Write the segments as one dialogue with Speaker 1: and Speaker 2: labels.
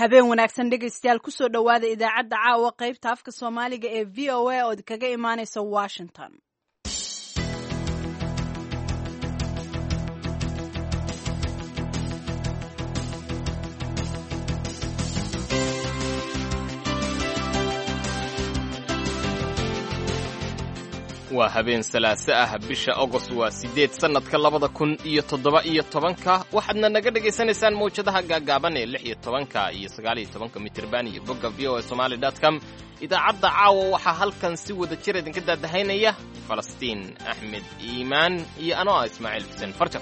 Speaker 1: habeen wanaagsan dhegaystayaal kusoo dhowaada idaacadda caawa qaybta afka soomaaliga ee v o a oo kaga imaaneysa washington
Speaker 2: waa habeen salaaso ah bisha agost waa siddeed sannadka labada kun iyo toddoba iyo tobanka waxaadna naga dhegaysanaysaan mawjadaha gaagaaban ee lix iyo tobanka iyo sagaal iyo tobanka mitirban iyo bogga v o a somaali dot com idaacadda caawa waxaa halkan si wada jir idinka daadahaynaya falastiin axmed iimaan iyo anoo ah ismaaciil xuseen farjar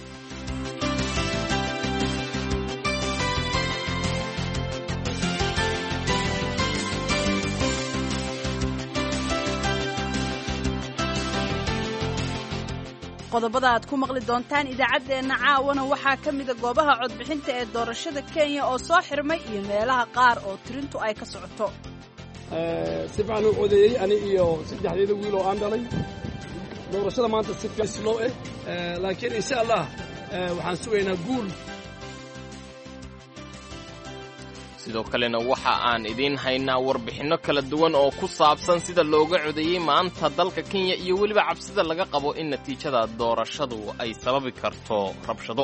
Speaker 1: qodobada aad ku maqli doontaan idaacaddeenna caawana waxaa ka mida goobaha codbixinta ee doorashada kenya oo soo xirmay iyo meelaha qaar oo tirintu ay ka socoto
Speaker 3: si fiican u codeeyey ani iyo saddexdeeda wiil oo aan dhalay doorashada maanta si fiican slow eh laakiin insha allah waxaan sugaynaa guul
Speaker 2: sidoo kalena waxa aan idiin haynaa warbixinno kala duwan oo ku saabsan sida looga codeeyey maanta dalka kenya iyo weliba cabsida laga qabo in natiijada doorashadu ay sababi karto rabshado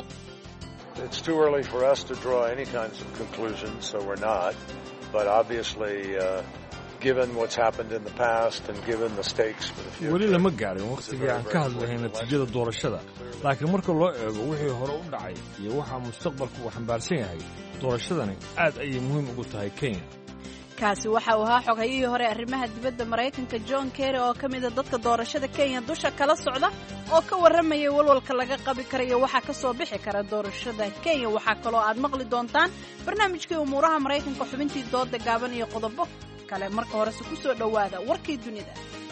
Speaker 4: weli lama gaarin wakhtigii aan ka hadlahay natiijada doorashada laakiin marka loo eego wixii hore u dhacay iyo waxaa mustaqbalku uu xambaarsan yahay doorashadani aad ayay muhiim ugu tahay kenya
Speaker 1: kaasi waxa uu ahaa xoghayihii hore arrimaha dibadda maraykanka john kerry oo ka mida dadka doorashada kenya dusha kala socda oo ka warramayay walwalka laga qabi karayo waxaa ka soo bixi kara doorashada kenya waxaa kaloo aad maqli doontaan barnaamijkii umuuraha maraykanka xubintii dooda gaaban iyo qodobo kale marka horese ku soo dhowaada warkii dunida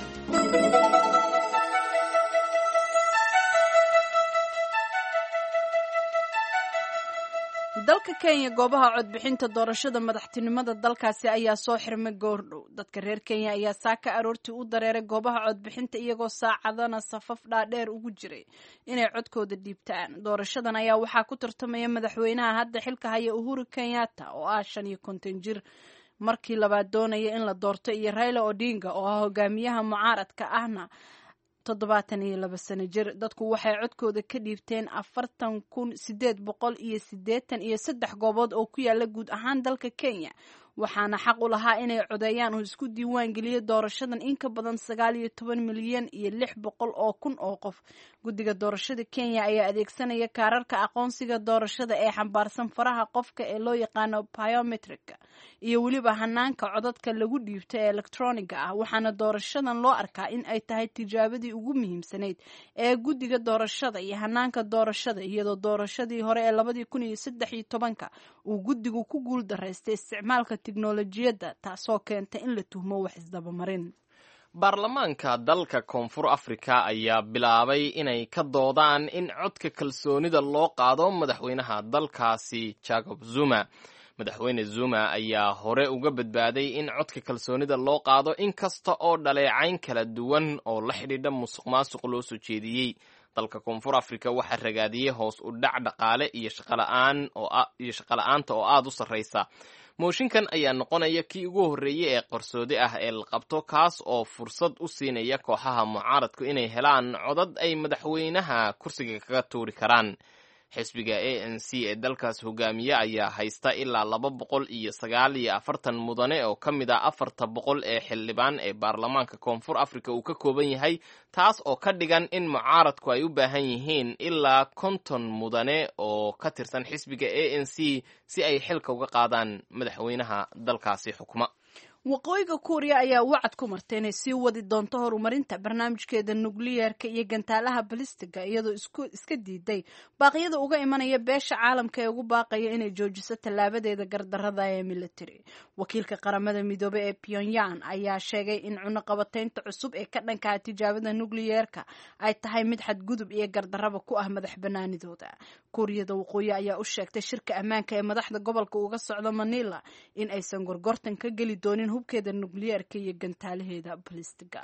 Speaker 1: dalka kenya goobaha codbixinta doorashada madaxtinimada dalkaasi ayaa soo xirmay goordhow dadka reer kenya ayaa saaka aroortii u dareeray goobaha codbixinta iyagoo saacadana safaf dhaadheer ugu jiray inay codkooda dhiibtaan doorashadan ayaa waxaa ku tartamaya madaxweynaha hadda xilka haya uhuru kenyatta oo ah shan iyo konton jir markii labaad doonaya in la doorto iyo raila odinga oo ah hogaamiyaha mucaaradka ahna toddobaatan iyo laba sano jir dadku waxay codkooda ka dhiibteen afartan kun sideed boqol iyo siddeetan iyo saddex goobood oo ku yaala guud ahaan dalka kenya waxaana xaq u lahaa inay codeeyaan oo isku diiwaan geliya doorashadan in ka badan sagaal iyo toban milyan iyo lix boqol oo kun oo qof guddiga doorashada kenya ayaa adeegsanaya kaararka aqoonsiga doorashada ee xambaarsan faraha qofka ee loo yaqaano biometrika iyo weliba hanaanka codadka lagu dhiibto ee electroniga ah waxaana doorashadan loo arkaa in ay tahay tijaabadii ugu muhiimsanayd ee guddiga doorashada iyo hanaanka doorashada iyadoo doorashadii hore ee labadii kun iyo saddex iyo tobanka uu guddigu ku guul daraystay isticmaalka tiknolojiyadda taasoo keenta in la tuhmo wax isdabamarin
Speaker 2: baarlamaanka dalka koonfur afrika ayaa bilaabay inay ka doodaan in codka kalsoonida loo qaado madaxweynaha dalkaasi jacob zuma madaxweyne zuma ayaa hore uga badbaaday in codka kalsoonida loo qaado in kasta oo dhaleecayn kala duwan oo la xidhiidha musuq maasuq loo soo jeediyey dalka koonfur afrika waxaa ragaadiyey hoos u dhac dhaqaale iyo shaqola'aanta oo aada u sarraysa mooshinkan ayaa noqonaya kii ugu horreeyey ee qarsoodi ah ee la qabto kaas oo fursad u siinaya kooxaha mucaaradku inay helaan codad ay madaxweynaha kursiga kaga tuuri karaan xisbiga a n c ee dalkaas hogaamiye ayaa haysta ilaa laba boqol iyo sagaal iyo afartan mudane oo ka mid ah afarta boqol ee xildhibaan ee baarlamaanka koonfur afrika uu ka kooban yahay taas oo ka dhigan in mucaaradku ay u baahan yihiin ilaa konton mudane oo ka tirsan xisbiga a n c si ay xilka uga qaadaan madaxweynaha dalkaasi xukuma
Speaker 1: waqooyiga kuuriya ayaa wacad ku martay inay sii wadi doonto horumarinta barnaamijkeeda nukliyeerka iyo gantaalaha balistiga iyadoo iska diiday baaqyada uga imanaya beesha caalamka ee ugu baaqaya inay joojiso tallaabadeeda gardarada ee military wakiilka qaramada midoobe ee pyongyang ayaa sheegay in cunuqabataynta cusub ee ka dhankaha tijaabada nukliyeerka ay tahay mid xadgudub iyo gardaraba ku ah madax banaanidooda kuuriyada waqooyi ayaa u sheegtay shirka ammaanka ee madaxda gobolka uga socda manila in aysan gorgortan ka geli doonin hubkeeda nukliyeerka iyo gantaalaheeda balistiga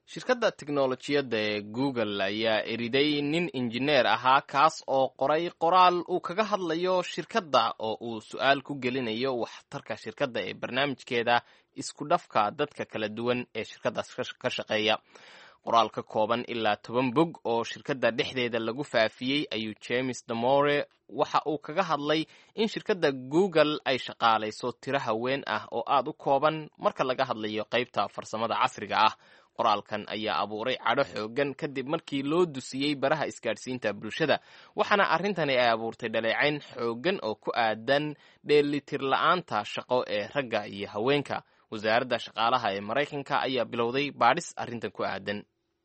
Speaker 2: shirkadda teknolojiyadda ee google ayaa eriday nin injineer ahaa kaas oo qoray qoraal uu kaga hadlayo shirkadda oo uu su-aal ku gelinayo waxtarka shirkadda ee barnaamijkeeda isku dhafka dadka kala duwan ee shirkaddaas ka shaqeeya qoraal ka kooban ilaa toban bog oo shirkadda dhexdeeda lagu faafiyey ayuu james damore waxa uu kaga hadlay in shirkadda google ay shaqaalayso tiro haween ah oo aad u kooban marka laga hadlayo qaybta farsamada casriga ah qoraalkan ayaa abuuray cadho xoogan kadib markii loo dusiyey baraha isgaadhsiinta bulshada waxaana arrintani ay abuurtay dhaleecayn xoogan oo ku aadan dheelitir la-aanta shaqo ee ragga iyo haweenka wasaaradda shaqaalaha ee maraykanka ayaa bilowday baadhis arrintan ku aadan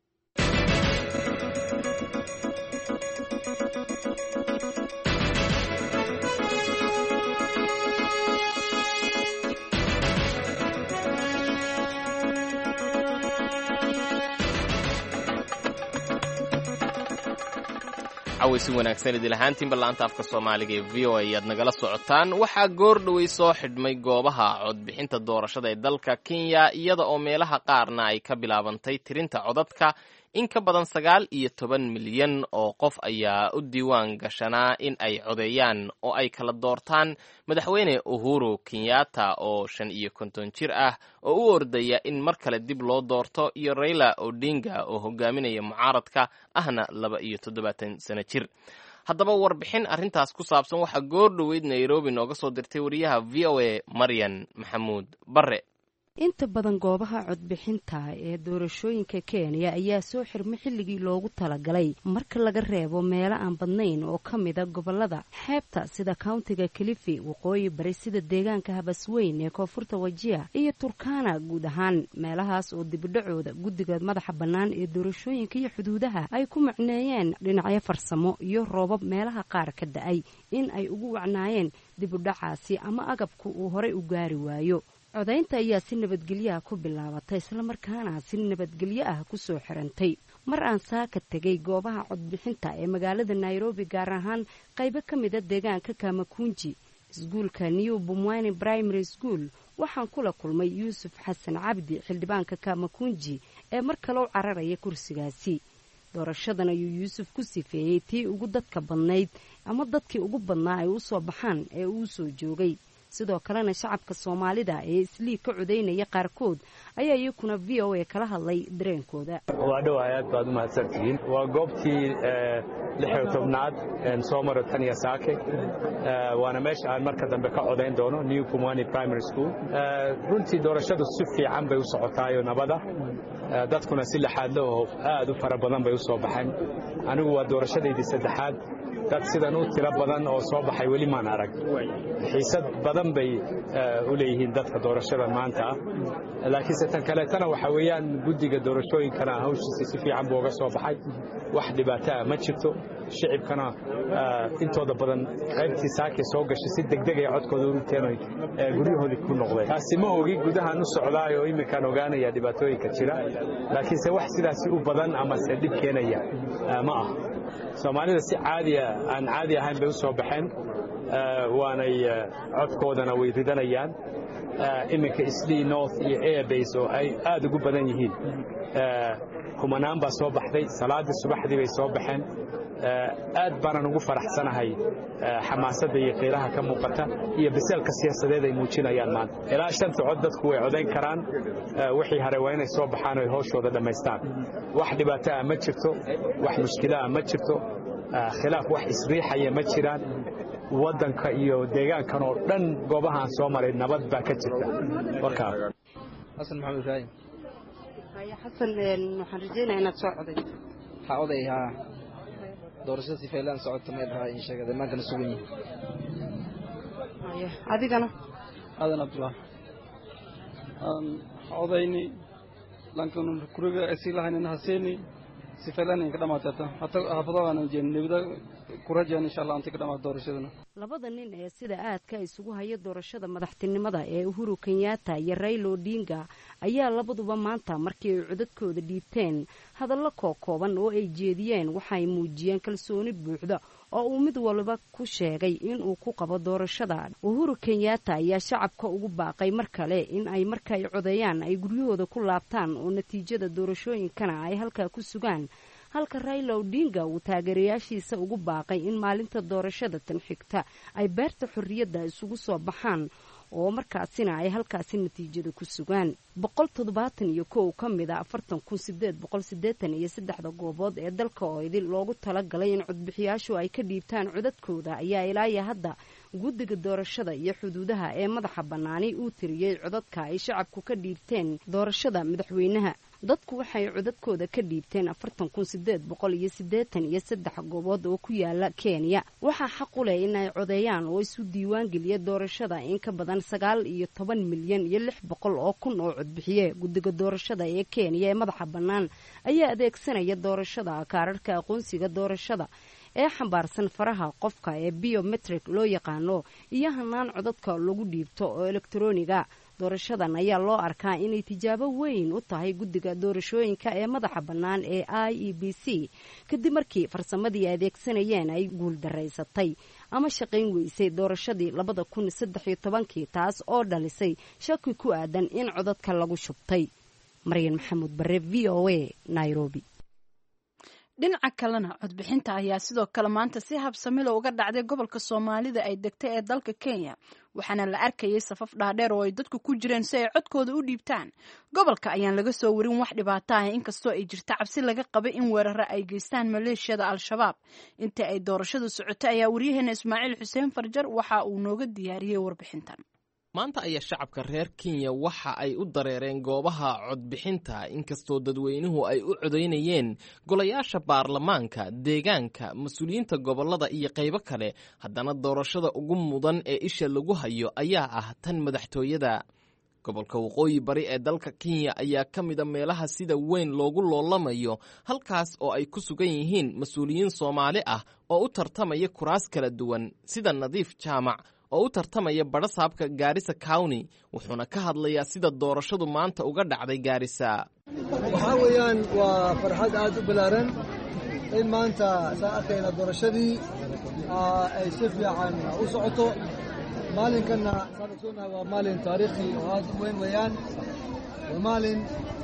Speaker 2: cawaysi wanaagsan idil ahaantiinba laanta afka soomaaliga ee v o a ayaad nagala socotaan waxaa goor dhowey soo xidhmay goobaha codbixinta doorashada ee dalka kenya iyada oo meelaha qaarna ay ka bilaabantay tirinta codadka in ka badan sagaal iyo toban milyan oo qof ayaa u diiwaan gashanaa in ay codeeyaan oo ay kala doortaan madaxweyne uhuru kenyatta oo shan iyo konton jir ah oo u ordaya in mar kale dib loo doorto iyo raila odinga oo hogaaminaya mucaaradka ahna laba iyo toddobaatan sano jir haddaba warbixin arrintaas ku saabsan waxaa goor dhoweyd nairobi nooga soo dirtay wariyaha v o a maryan maxamuud barre
Speaker 5: inta badan goobaha codbixinta ee doorashooyinka kenya ayaa soo xirma xilligii loogu talagalay marka laga reebo meelo aan badnayn oo ka mida gobolada xeebta sida countiga kalifi waqooyi bari sida deegaanka habasweyn ee koonfurta wajiya iyo turkana guud ahaan meelahaas oo dibidhacooda guddiga madaxa bannaan ee doorashooyinka iyo xuduudaha ay ku macneeyeen dhinacyo farsamo iyo roobab meelaha qaar ka da-ay in ay ugu wacnaayeen dibudhacaasi ama agabku uu horay u gaari waayo codaynta ayaa si nabadgelyaha ku bilaabatay islamarkaana si nabadgelyo ah kusoo xirantay mar aan saaka tegay goobaha codbixinta ee magaalada nairobi gaar ahaan qaybo ka mida deegaanka kamakunji iskuulka new bumwani primary school waxaan kula kulmay yuusuf xasan cabdi xildhibaanka kamakunji ee mar kale u cararaya kursigaasi doorashadan ayuu yuusuf ku sifeeyey tii ugu dadka badnayd ama dadkii ugu badnaa ay u soo baxaan ee uu soo joogay sidoo kalena shacabka soomaalida ee isliig ka codaynaya qaarkood ayaa iyakuna v o a kala hadlay dareenkooda
Speaker 6: waa dhowahay aad baad u mahadsantihiin waa goobtii lixiyo tobnaad soo maro taniya saake waana meesha aan marka dambe ka codayn doono new pumwani primary school runtii doorashadu si fiican bay u socotaayo nabada dadkuna si laxaadla oo aad u fara badan bay u soo baxeen anigu waa doorashadaydii saddexaad dad sidan u tiro badan oo soo baxay weli maan arag xiisad badan bay u leeyihiin dadka doorashada maanta ah laakiinse tan kaleetana waxaa weeyaan guddiga doorashooyinkana hawshiisa si fiican buu uga soo baxay wax dhibaato ah ma jirto shicibkana intooda badan qaybtii saakay soo gashay si degdeg ay codkooda u riteen guryahoodii ku noqdeen taasi ma ogi gudahaan u socdaay oo iminkaan ogaanaya dhibaatooyinka jira laakiinse wax sidaasi u badan amase dhib keenaya ma ah soomaalida si caadiya aan caadi ahayn bay u soo baxeen waanay codkoodana way ridanayaan iminka islii north iyo airbase oo ay aad ugu badan yihiin kumanaan baa soo baxday salaaddii subaxdii bay soo baxeen aad baanan ugu faraxsanahay xamaasadda iyo qiiraha ka muuqata iyo biseelka siyaasadeed ay muujinayaan maanta ilaa shanta cod dadku way codayn karaan wixii hare waa inay soo baxaan o ay hooshooda dhammaystaan wax dhibaato ah ma jirto wax mushkilo ah ma jirto khilaaf wax isriixaya ma jiraan waddanka iyo deegaankan oo dhan goobahaan soo maray nabad baa ka jirta warkaa
Speaker 7: xasan maxamed ibraahim
Speaker 5: xasan waxaan rajeynaya inaad soo codayso
Speaker 7: waxaa oday haa doorashada sifeelaan socota meel haa in sheegada maankana sugan yihin
Speaker 5: adigana
Speaker 8: aadan cabdullah aan odayni lankan kuriga sii lahaynin haseeni sifeelaan ka dhamaatata hata hafadadaan jeen nebida kurajeen insha allah anti ka dhamaata doorashadana
Speaker 5: labada nin ee sida aadka isugu haya doorashada madaxtinimada ee uhuru kenyatta iyo raila odinga ayaa labaduba maanta markii ay codadkooda dhiibteen hadallo kookooban oo ay jeediyeen waxay muujiyeen kalsooni buuxda oo uu mid waliba ku sheegay inuu ku qabo doorashada uhuru kenyatta ayaa shacabka ugu baaqay mar kale in ay marka ay codeeyaan ay guryahooda ku laabtaan oo natiijada doorashooyinkana ay halkaa ku sugaan halka raila odinga uu taageerayaashiisa ugu baaqay in maalinta doorashada tan xigta ay beerta xorriyadda isugu soo baxaan oo markaasina ay halkaasi natiijada ku sugaan boqol toddobaatan iyo kow ka mid a afartan kun sideed boqol siddeetan iyo saddexda goobood ee dalka oo idin loogu talagalay in codbixiyaashu ay ka dhiibtaan codadkooda ayaa ilaaya hadda guddiga doorashada iyo xuduudaha ee madaxa bannaani uu tiriyey codadka ay shacabku ka dhiibteen doorashada madaxweynaha dadku waxay codadkooda ka dhiibteen afartan kun sideed boqol iyo siddeetan iyo saddex goobood oo ku yaala kenya waxaa xaq u leh in ay codeeyaan oo isu diiwaan geliya doorashada in ka badan sagaal iyo toban milyan iyo lix boqol oo kun oo codbixiye guddiga doorashada ee kenya ee madaxa bannaan ayaa adeegsanaya doorashada kaararhka aqoonsiga doorashada ee xambaarsan faraha qofka ee biometrik loo yaqaano iyo hanaan codadka lagu dhiibto oo elektroniga doorashadan ayaa loo arkaa inay tijaabo weyn u tahay guddiga doorashooyinka ee madaxa bannaan ee i e b c kadib markii farsamadii adeegsanayeen ay guuldaraysatay ama shaqayn weysay doorashadii labada kun saddex iyo tobankii taas oo dhalisay shaki ku aadan in codadka lagu shubtay maryan maxamuud bare v o a nairobi
Speaker 1: dhinaca kalena codbixinta ayaa sidoo kale maanta si habsamilo uga dhacday gobolka soomaalida ay degtay ee dalka kenya waxaana la arkayay safaf dhaadheer oo ay dadku ku jireen si ay codkooda u dhiibtaan gobolka ayaan laga soo warin wax dhibaato ah inkastoo ay jirta cabsi laga qabay in weeraro ay geystaan maleeshiyada al-shabaab intii ay doorashadu socotay ayaa waryaheena ismaaciil xuseen farjar waxa uu nooga diyaariyey warbixintan
Speaker 2: maanta ayaa shacabka reer kenya waxa ay u dareereen goobaha codbixinta inkastoo dadweynuhu ay u codaynayeen golayaasha baarlamaanka deegaanka mas-uuliyiinta gobollada iyo qaybo kale haddana doorashada ugu mudan ee isha lagu hayo ayaa ah tan madaxtooyada gobolka waqooyi bari ee dalka kenya ayaa ka mida meelaha sida weyn loogu loolamayo halkaas oo ay ku sugan yihiin mas-uuliyiin soomaali ah oo u tartamaya kuraas kala duwan sida nadiif jaamac oo u tartamaya badhasaabka gaarisa county wuxuuna ka hadlayaa sida doorashadu maanta uga dhacday gaarisa
Speaker 9: waxaa weeyaan waa farxad aad u ballaaran in maanta saan arkayna doorashadii ay si fiican u socoto maalinkanna saan ogsoonahay waa maalin taariikhi oo aad u weyn weeyaan waa maalin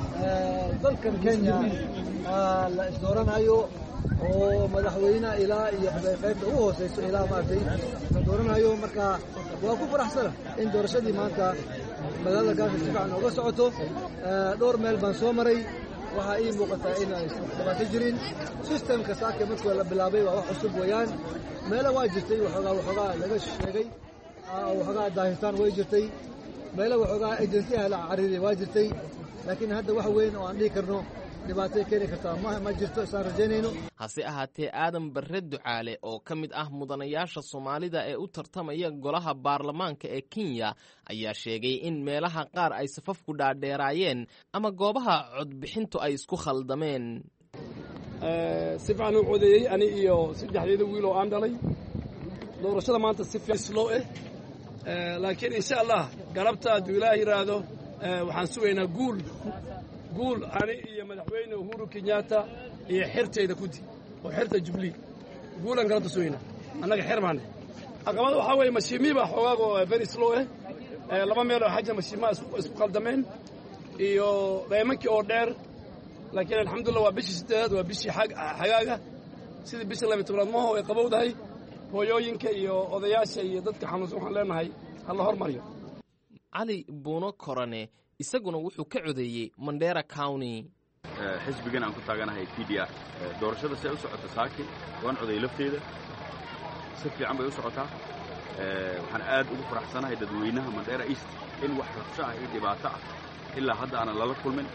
Speaker 9: dalkan kenya la isdooranayo oo madaxweyne ilaa iyo qaybta ugu hooseyso ilaa maaragtay la dooranayo marka waa ku faraxsana in doorashadii maanta magaalada gaarka si fiican ooga socoto dhowr meel baan soo maray waxaa ii muuqataa inaan dhibaato jirin systemka saaka markii la bilaabay waa wax cusub weeyaan meelo waa jirtay waxoogaa waxoogaa laga sheegay waxoogaa daahitaan way jirtay meelo waxoogaa agensiyaha la cariiray waa jirtay laakiin hadda wax weyn oo aan dhihi karno dhibaatay keeni kartaa ma jirto isaan rajaynayno
Speaker 2: hase ahaatee aadan barre ducaale oo ka mid ah mudanayaasha soomaalida ee u tartamaya golaha baarlamaanka ee kenya ayaa sheegay in meelaha qaar ay safafku dhaadheeraayeen ama goobaha codbixintu ay isku khaldameen
Speaker 3: si fiican u codeeyey ani iyo saddexdeeda wiil oo aan dhalay doorashada maanta si fiican slow eh laakiin insha allah galabta hadduu ilaah yidhaahdo waxaan sugaynaa guul guul ani iyo madaxweyne uhuru kenyatta iyo xertayda kudi oo xerta jubilee guulan galabta sugaynaa annaga xer baane caqabada waxaa weeye mashiimii baa xoogaago very slow eh laba meel oo xaja mashiimaha isku khaldameen iyo dhaymankii oo dheer laakiin alxamdulillah waa bishii siddeedaad waa bishii xagaaga sidii bishii laba tobnaad maho ay qabowdahay hooyooyinka iyo odayaasha iyo dadka xanuunsan waxaan leenahay ha la hormariyo
Speaker 2: cali buuno korane isaguna wuxuu ka codeeyey mandera county
Speaker 10: xisbigan aan ku taaganahay t d r doorashada si ay u socoto saaki waan coday lafteeda si fiican bay u socotaa waxaan aad ugu faraxsanahay dadweynaha mandera east in wax rabsho ah iyo dhibaato ah ilaa hadda aanan lala kulmin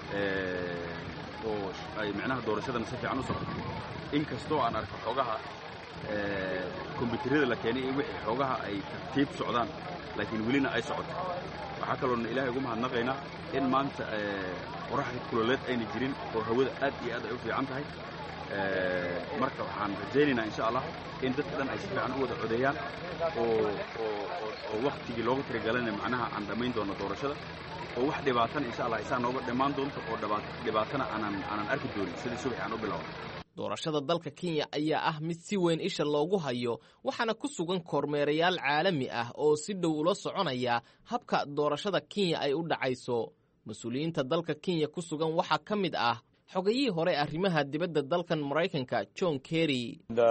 Speaker 10: oo ay micnaha doorashadana si fiican u socoto in kastoo aan arko xoogaha kombyuutarada la keenay iyo wixii xoogaha ay tartiib socdaan laakiin welina ay socoto waxaa kaloona ilaahay ugu mahadnaqaynaa in maanta qoraxda kuloleed ayna jirin oo hawada aad iyo aad ay u fiican tahay marka waxaan rajaynaynaa insha allah in dadka dhan ay si fiican u wada codeeyaan oo oo waktigii loogu tirigalayna macnaha aan dhammayn doono doorashada oo wax dhibaatana insha allah isaa nooga dhammaan doonto oo dhibaatana aanan aanan arki doonin sidii subaxi aan u bilowna
Speaker 2: doorashada dalka kenya ayaa ah mid si weyn isha loogu hayo waxaana ku sugan kormeerayaal caalami ah oo si dhow ula soconaya habka doorashada kenya ay u dhacayso mas-uuliyiinta dalka kenya ku sugan waxaa ka mid ah xogayihii hore arrimaha dibadda dalkan maraykanka john kerry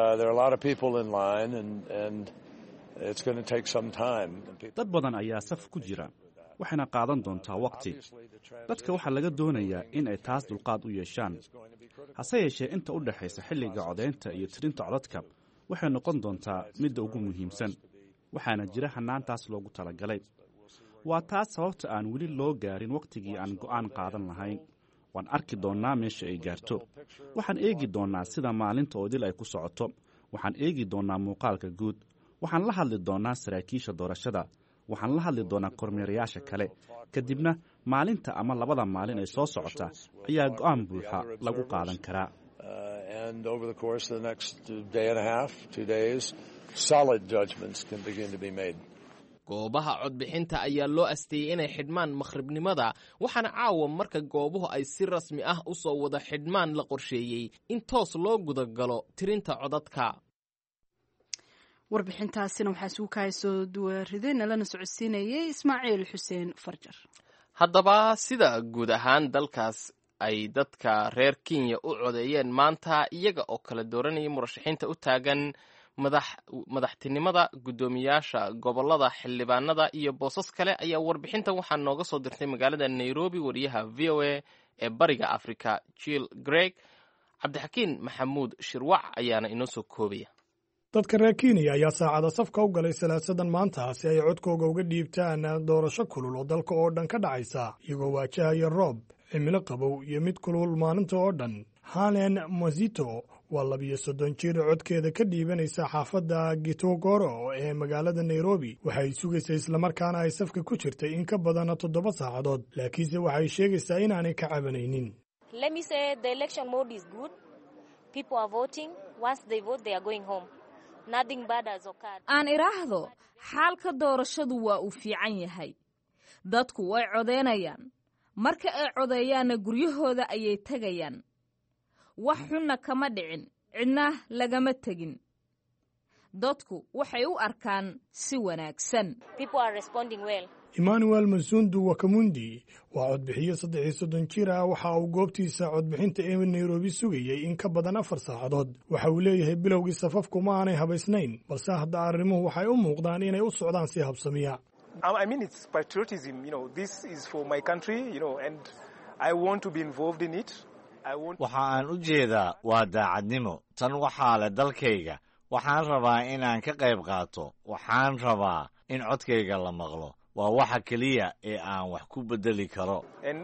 Speaker 11: dad badan ayaa saf ku jira waxayna qaadan doontaa waqti dadka waxaa laga doonayaa in ay taas dulqaad u yeeshaan hase yeeshee inta u dhexaysa xilliga codaynta iyo tirinta codadka waxay noqon doontaa midda ugu muhiimsan waxaana jira hannaantaas loogu talagalay waa taas sababta aan weli loo gaarin wakhtigii aan go'aan qaadan lahayn waan arki doonnaa meesha ay gaarto waxaan eegi doonnaa sida maalinta oo dil ay ku socoto waxaan eegi doonnaa muuqaalka guud waxaan la hadli doonnaa saraakiisha doorashada waxaan la hadli doonnaa kormeerayaasha kale kadibna maalinta ama labada maalin ay soo socota ayaa go'aan buuxa lagu qaadan karaa
Speaker 2: goobaha codbixinta ayaa loo asteeyey inay xidhmaan makhribnimada waxaana caawa marka goobuhu ay si rasmi ah u soo wada xidhmaan la qorsheeyey in toos loo gudagalo tirinta codadka
Speaker 1: warbixintaasina waxaa isugu kahay soo duwaridayna lana socodsiinayay ismaaciil xuseen farjar
Speaker 2: haddaba sida guud ahaan dalkaas ay dadka reer kenya u codeeyeen maanta iyaga oo kala dooranaya murashaxiinta u taagan madaxtinimada guddoomiyaasha gobolada xildhibaanada iyo boosas kale ayaa warbixintan waxaa nooga soo dirtay magaalada nairobi wariyaha v o a ee bariga africa jill greg cabdixakiin maxamuud shirwac ayaana inoo soo koobaya
Speaker 12: dadka reer kenya ayaa saacada safka u galay salaasadan maanta si ay codkooga uga dhiibtaan doorasho kulul oo dalka oo dhan ka dhacaysa iyagoo waajahaya roob cimilo qabow iyo mid kulul maalinta oo dhan halen mosito waa labiyo soddon jir codkeeda ka dhiibanaysa xaafadda gitogoro ee magaalada nairobi waxay sugaysaa islamarkaana ay safka ku jirtay in ka badan toddoba saacadood laakiinse waxay sheegaysaa inaanay ka cabanaynin
Speaker 13: aan idhaahdo xaalka doorashadu waa uu fiican yahay dadku way codeynayaan marka ay codeeyaanna guryahooda ayay tegayaan wax xunna kama dhicin cidna lagama tegin dadku waxay u arkaan si wanaagsan
Speaker 12: emmanuel masundu wakamundi waa codbixiyo saddex iyo soddon jir ah waxa uu goobtiisa codbixinta ee nairobi sugayey in ka badan afar saacadood waxa uu leeyahay bilowgii safafku ma aanay habaysnayn balse hadda arrimuhu waxay u muuqdaan inay u socdaan si habsamiya
Speaker 14: waxa aan u jeedaa waa daacadnimo tan waxaa leh dalkayga waxaan rabaa inaan ka qayb qaato waxaan rabaa in codkayga la maqlo waa waxa keliya ee aan wax ku beddeli karo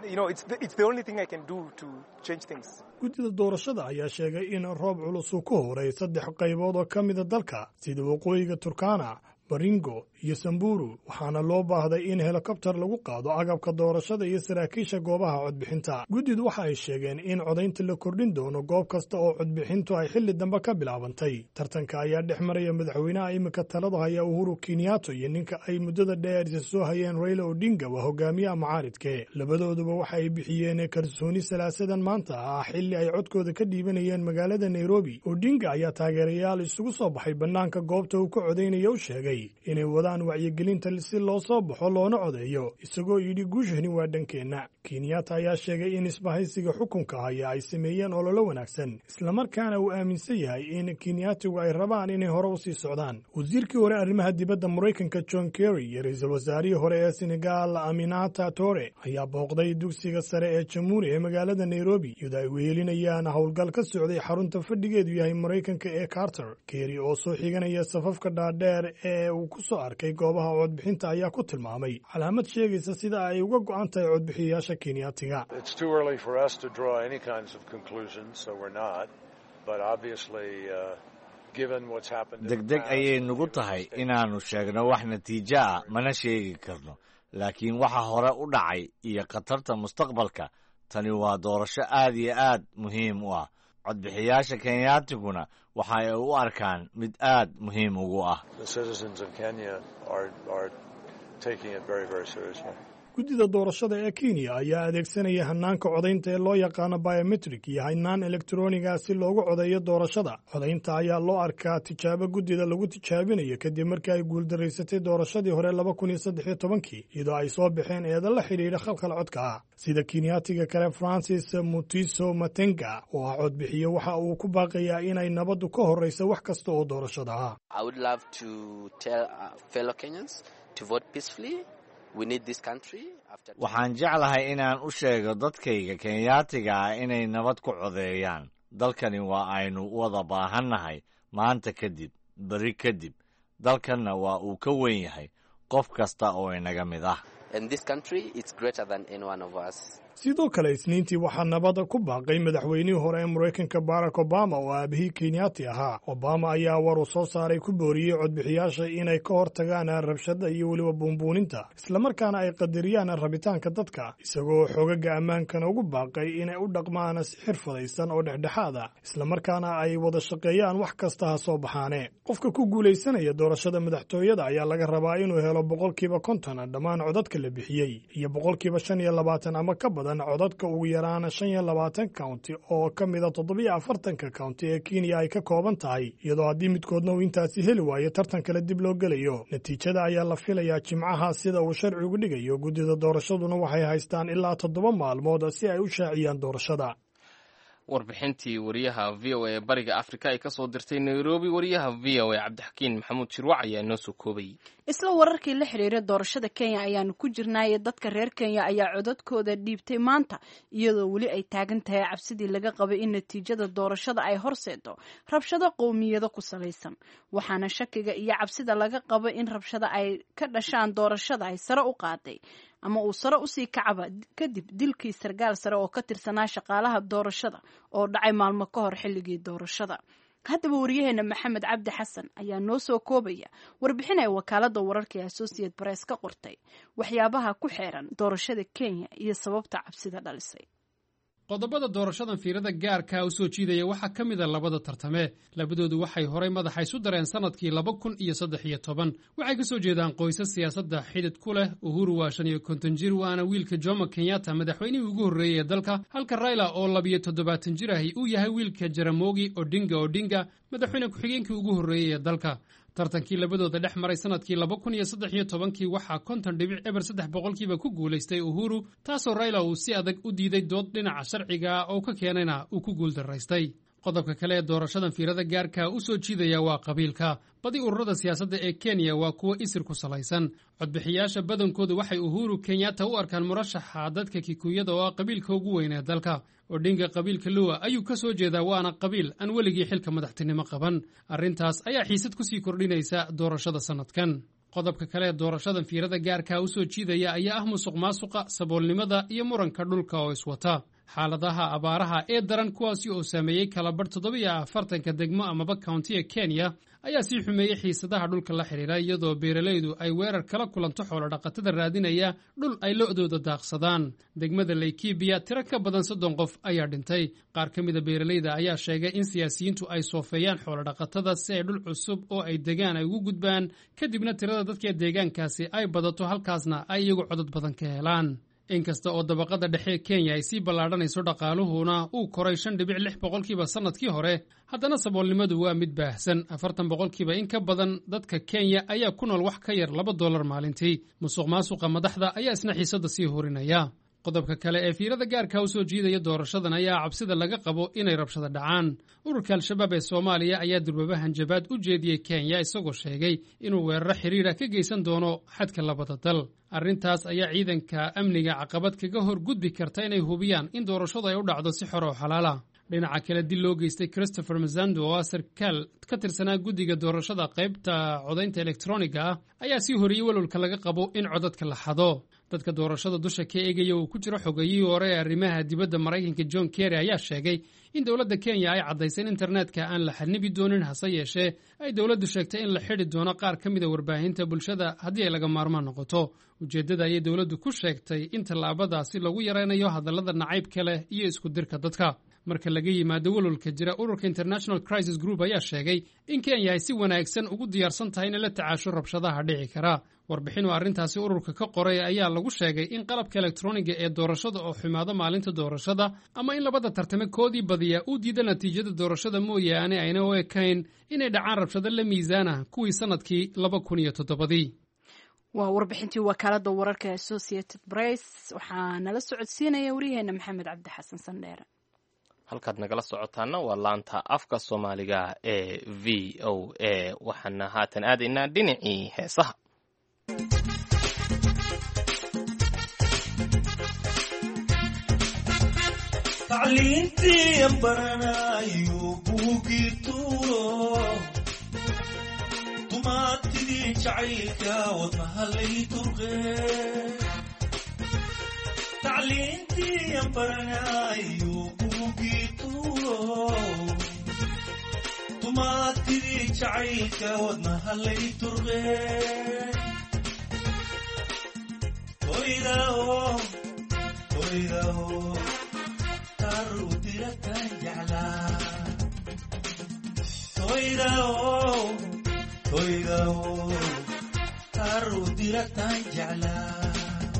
Speaker 12: guddida doorashada ayaa sheegay in roob culus uu ku horay saddex qaybood oo ka mida dalka sida waqooyiga turkana baringo iyo samburu waxaana loo baahday in helikobter lagu qaado agabka doorashada iyo saraakiisha goobaha codbixinta guddidu waxa ay sheegeen in codaynta la kordhin doono goob kasta oo codbixintu ay xilli dambe ka bilaabantay tartanka ayaa dhex maraya madaxweynaha iminka talada haya uhuru kenyato iyo ninka ay muddada dheer isa soo hayeen raila odinga waa hogaamiyaha macaaridke labadooduba waxa ay bixiyeen kalsooni salaasadan maanta ah xilli ay codkooda ka dhiibanayeen magaalada nairobi odinga ayaa taageerayaal isugu soo baxay bannaanka goobta uu ka codaynaya u sheegay inay wadaan wacyigelinta si loo soo baxo loona codeeyo isagoo yidhi guushani waa dhankeenna kenyatta ayaa sheegay in isbahaysiga xukunka haya ay sameeyeen ololo wanaagsan islamarkaana uu aaminsan yahay in kenyatigu ay rabaan inay hore u sii socdaan wasiirkii hore arrimaha dibadda maraykanka john kerry iyo ra-iisul wasaarihii hore ee senegal aminata tore ayaa booqday dugsiga sare ee jamhuuri ee magaalada nairobi iyadoo ay wehelinayaan howlgal ka socday xarunta fadhigeedu yahay maraykanka ee carter kerry oo soo xiganaya safafka dhaadheer ee uu ku soo arkay goobaha codbixinta ayaa ku tilmaamay calaamad sheegaysa sida ay uga go'an tahay codbixiyayaasha kenyaatiga
Speaker 14: degdeg ayay nugu tahay inaannu sheegno wax natiijo ah mana sheegi karno laakiin waxa hore u dhacay iyo khatarta mustaqbalka tani waa doorasho aad iyo aad muhiim u ah codbixiyaasha kenyaatiguna waxa ay u arkaan mid aad muhiim ugu ah
Speaker 12: guddida doorashada ee kenya ayaa adeegsanaya hanaanka codaynta ee loo yaqaano biometrik iyo hanaan elektroniga si loogu codeeyo doorashada codaynta ayaa loo arkaa tijaabo guddida lagu tijaabinayo kadib markii ay guuldaraysatay doorashadii hore laba kun iyo saddex iyo tobankii iyadoo ay soo baxeen eedan la xidhiidha khalkhal codka ah sida kenyaatiga kale francis mutiso matenga oo ah codbixiye waxa uu ku baaqayaa inay nabaddu ka horrayso wax kasta oo doorashada ah
Speaker 14: waxaan jeclahay inaan u sheego dadkayga kenyaatiga ah inay nabad ku codeeyaan dalkani waa aynu wada baahannahay maanta kadib beri kadib dalkanna waa uu ka weyn yahay qof kasta oo inaga mid ah
Speaker 12: sidoo kale isniintii waxaa nabadda ku baaqay madaxweynihii hore ee maraykanka barack obama oo aabihii kenyaati ahaa obama ayaa war uu soo saaray ku booriyey codbixiyaasha inay ka hor tagaan rabshada iyo weliba buunbuuninta islamarkaana ay qadariyaan rabitaanka dadka isagoo xoogaga ammaankana ugu baaqay inay u dhaqmaan si xirfadaysan oo dhexdhexaad ah islamarkaana ay wada shaqeeyaan wax kasta ha soo baxaane qofka ku guulaysanaya doorashada madaxtooyada ayaa laga rabaa inuu helo boqolkiiba konton dhammaan codadka la bixiyey iyo boqolkiiba shan iyo labaatan ama ka badan codadka ugu yaraan shan iyo labaatan county oo ka mida toddobiyo afartanka county ee kenya ay ka kooban tahay iyadoo haddii midkoodna uu intaasi heli waayo tartan kale dib loo gelayo natiijada ayaa la filayaa jimcaha sida uu sharcigu dhigayo guddida doorashaduna waxay haystaan ilaa toddoba maalmood si ay u shaaciyaan doorashada
Speaker 2: warbixintii wariyaha v o a bariga afrika ay kasoo dirtay nairobi wariyaha v o a cabdixakiin maxamuud shirwac ayaa noo soo koobayay
Speaker 1: isla wararkii la xiriira doorashada kenya ayaanu ku jirnaaye dadka reer kenya ayaa codadkooda dhiibtay maanta iyadoo weli ay taagan tahay cabsidii laga qabay in natiijada doorashada ay horseedo rabshado qowmiyado ku salaysan waxaana shakiga iyo cabsida laga qabo in rabshada ay ka dhashaan doorashada ay sare u qaaday ama uu sare usii kacaba kadib dilkii sarkaal sare oo ka tirsanaa shaqaalaha doorashada oo dhacay maalmo ka hor xilligii doorashada haddaba wariyaheena maxamed cabdi xasan ayaa noo soo koobaya warbixin ay wakaalada wararka ee associate press ka qortay waxyaabaha ku xeeran doorashada kenya iyo sababta cabsida dhalisay
Speaker 15: qodobada doorashadan fiirada gaarkaa u soo jiidaya waxaa ka mid a labada tartame labadoodu waxay horay madaxa isu dareen sannadkii laba kun iyo saddex iyo toban waxay ka soo jeedaan qoysas siyaasadda xidid ku leh uhuru waa shan iyo konton jir waana wiilka jomo kenyatta madaxweynihii ugu horreeyey ee dalka halka rayla oo labiyo toddobaatan jir ahi uu yahay wiilka jaramogi odinga odinga madaxweyne ku-xigeenkii ugu horreeyey ee dalka tartankii labadooda dhex maray sannadkii laba kun iyo saddex iyo tobankii waxaa konton dhibic eber saddex boqolkiiba ku guulaystay uhuru taasoo rayla uu si adag u diiday dood dhinaca sharciga oo ka keenayna uu ku guuldaraystay qodobka kale ee doorashadan fiirada gaarka u soo jiidaya waa qabiilka badi ururada siyaasadda ee kenya waa kuwo isir ku salaysan codbixiyaasha badankoodu waxay uhuru kenyatta u arkaan murashaxa dadka kikuyada oo ah qabiilka ugu weyn ee dalka odhinga qabiilka luwa ayuu ka soo jeedaa waana qabiil aan weligii xilka madaxtinimo qaban arrintaas ayaa xiisad ku sii kordhinaysa doorashada sannadkan qodobka kale ee doorashadan fiirada gaarka u soo jiidaya ayaa ah musuq maasuqa saboolnimada iyo muranka dhulka oo iswata xaaladaha abaaraha ee daran kuwaasi oo saameeyey kalabarh toddobiyo afartanka degmo amaba countiga kenya ayaa sii xumeeyey xiisadaha dhulka la xidhiira iyadoo beeralaydu ay weerar kala kulanto xoolodhaqatada raadinaya dhul ay lo'dooda daaqsadaan degmada laykibiya tiro ka badan soddon qof ayaa dhintay qaar ka mida beeralayda ayaa sheegay in siyaasiyiintu ay soofeeyaan xoolodhaqatada si ay dhul cusub oo ay degaan ay ugu gudbaan kadibna tirada dadka deegaankaasi ay badato halkaasna ay iyagu codod badan ka helaan inkasta oo dabaqada dhexe kenya ay sii ballaadhanayso dhaqaaluhuna uu koray shan dhibic lix boqolkiiba sannadkii hore haddana saboolnimadu waa mid baahsan afartan boqolkiiba in ka badan dadka kenya ayaa ku nool wax ka yar laba dollar maalintii musuq maasuqa madaxda ayaa isna xiisadda sii horinaya qodobka kale ee fiirada gaarka u soo jiidaya doorashadan ayaa cabsida laga qabo inay rabshada dhacaan ururka al-shabaab ee soomaaliya ayaa durbaba hanjabaad u jeediyey kenya isagoo sheegay inuu weeraro xidhiira ka geysan doono xadka labada dal arrintaas ayaa ciidanka amniga caqabad kaga hor gudbi karta inay hubiyaan in doorashadu ay u dhacdo si xor oo xalaala dhinaca kale dil loo geystay christopher mazando oo ah sarkaal ka tirsanaa guddiga doorashada qaybta codaynta elektroniga ah ayaa sii horiyey walwalka laga qabo in codadka la xado dadka doorashada dusha ka eegaya uu ku jiro xogayihii hore ee arrimaha dibadda maraykanka john kerry ayaa sheegay in dowladda kenya ay caddaysay in internetka aan la xanibi doonin hase yeeshee ay dowladdu sheegtay in la xidhi doono qaar ka mida warbaahinta bulshada haddii ay laga maarmaan noqoto ujeeddada ayay dowladdu ku sheegtay in tallaabadaasi lagu yaraynayo hadallada nacaybka leh iyo isku dirka dadka marka laga yimaado walwalka jira ururka international crisis group ayaa sheegay in kenya ay si wanaagsan ugu diyaarsan tahay inay la tacaasho rabshadaha dhici kara warbixin oo arrintaasi ururka ka qoray ayaa lagu sheegay in qalabka elektroniga ee doorashada oo xumaado maalinta doorashada ama in labada tartame koodii badiya uu diida natiijada doorashada mooyaane ayna u ekayn inay dhacaan rabshado la miisaana kuwii sannadkii laba kun iyo toddobadii
Speaker 1: waa warbixintii wakaalada wararka associated press waxaa nala socodsiinaya waryaheena maxamed cabdi xasan sandheere
Speaker 2: halkaad nagala socotaana waa laanta afka soomaaliga ee v o a waxaana haatan aadaynaa dhinacii heesaha
Speaker 16: tacliintii baranayo buugii tuuro dumaatidii jacaylka wadmahalay turqe tacliintii baranayo buugii tuuro dumaatidii jacaylka wadmahalay turqe toydao toydao tarudirakan jeclaa toydao toydao tarudirakan jeclaa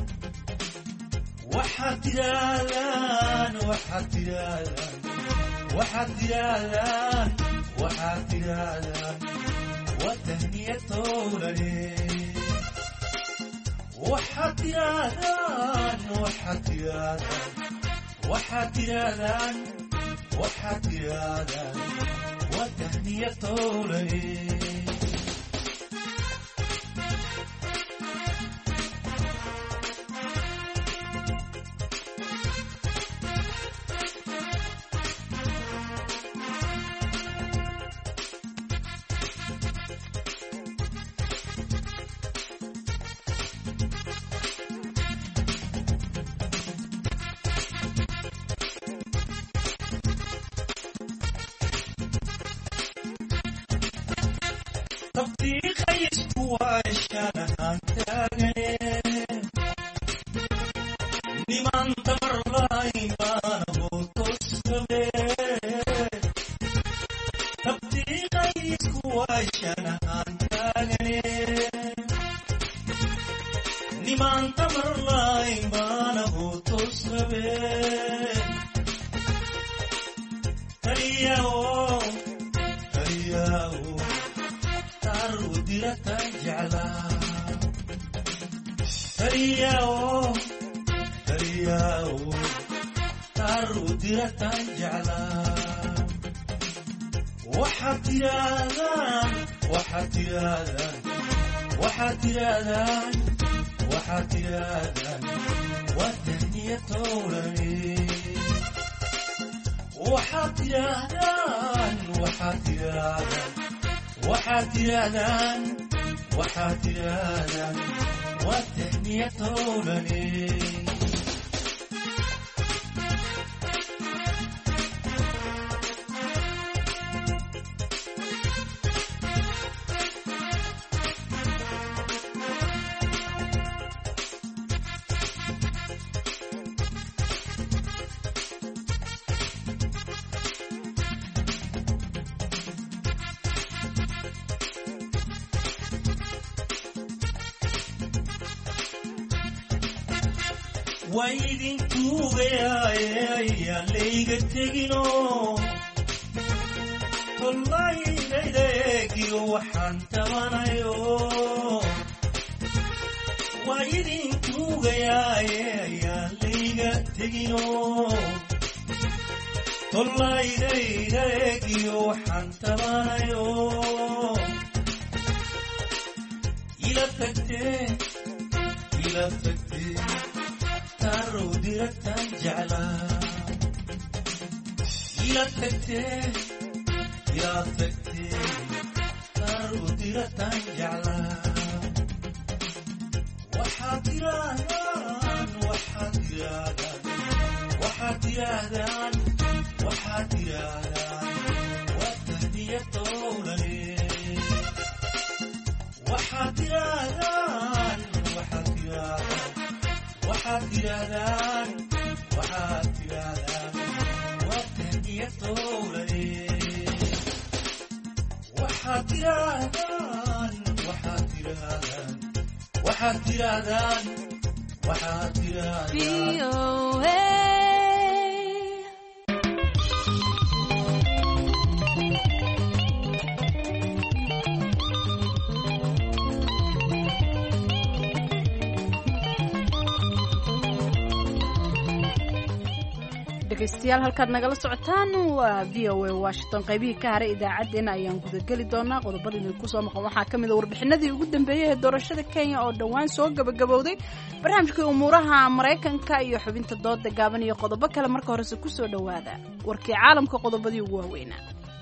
Speaker 16: waxaad tirahdaan waxaad tirahdaan waxaad tirahdaan waxaad tirahdaan watahniyatowlane waxaad tirahdaan waxaad tirahdaan waxaad tirahdaan waxaad tirahdaan watahniyatowlane waxaad tirahdaan waxaad tirahdaan waxaad tirahdaan waxaad tirahdaan waa tahniyatowlane waxaad tirahdaan waxaad tirahdaan waxaad tirahdaan waxaad tirahdaan waa tahniyatowlane waydintuugayaayaa layga tegino tollaylayda eegiyo waxaan tabanayo waydintuugayaayaa layga tegino tollaylayda eegiyo waxaan tabanayo ila tagtee ila tagtee diratan jeclaa ila tagtee ila tagtee taru diratan jeclaa waxaad tirahdaan waxaad tirahdaan waxaad tirahdaan waxaad tirahdaan waa tahniyatowlane waxaad tirahdaan waxaad tirahdaan waxaad tirahdaan waxaad tirahdaan waa dowlade waxaad tirahdaan waxaad tirahdaan waxaad tirahdaan waxaad tirahdaan
Speaker 1: dhegaystayaal halkaad nagala socotaan waa v o a washington qaybihii ka haray idaacaddeenna ayaan gudageli doonaa qodobada idinku soo maqan waxaa ka mid a warbixinadii ugu dambeeyey ee doorashada kenya oo dhowaan soo gabagabowday barnaamijkii umuuraha maraykanka iyo xubinta dooda gaaban iyo qodobo kale marka horese kusoo dhowaada warkii caalamka qodobadii ugu waaweynaa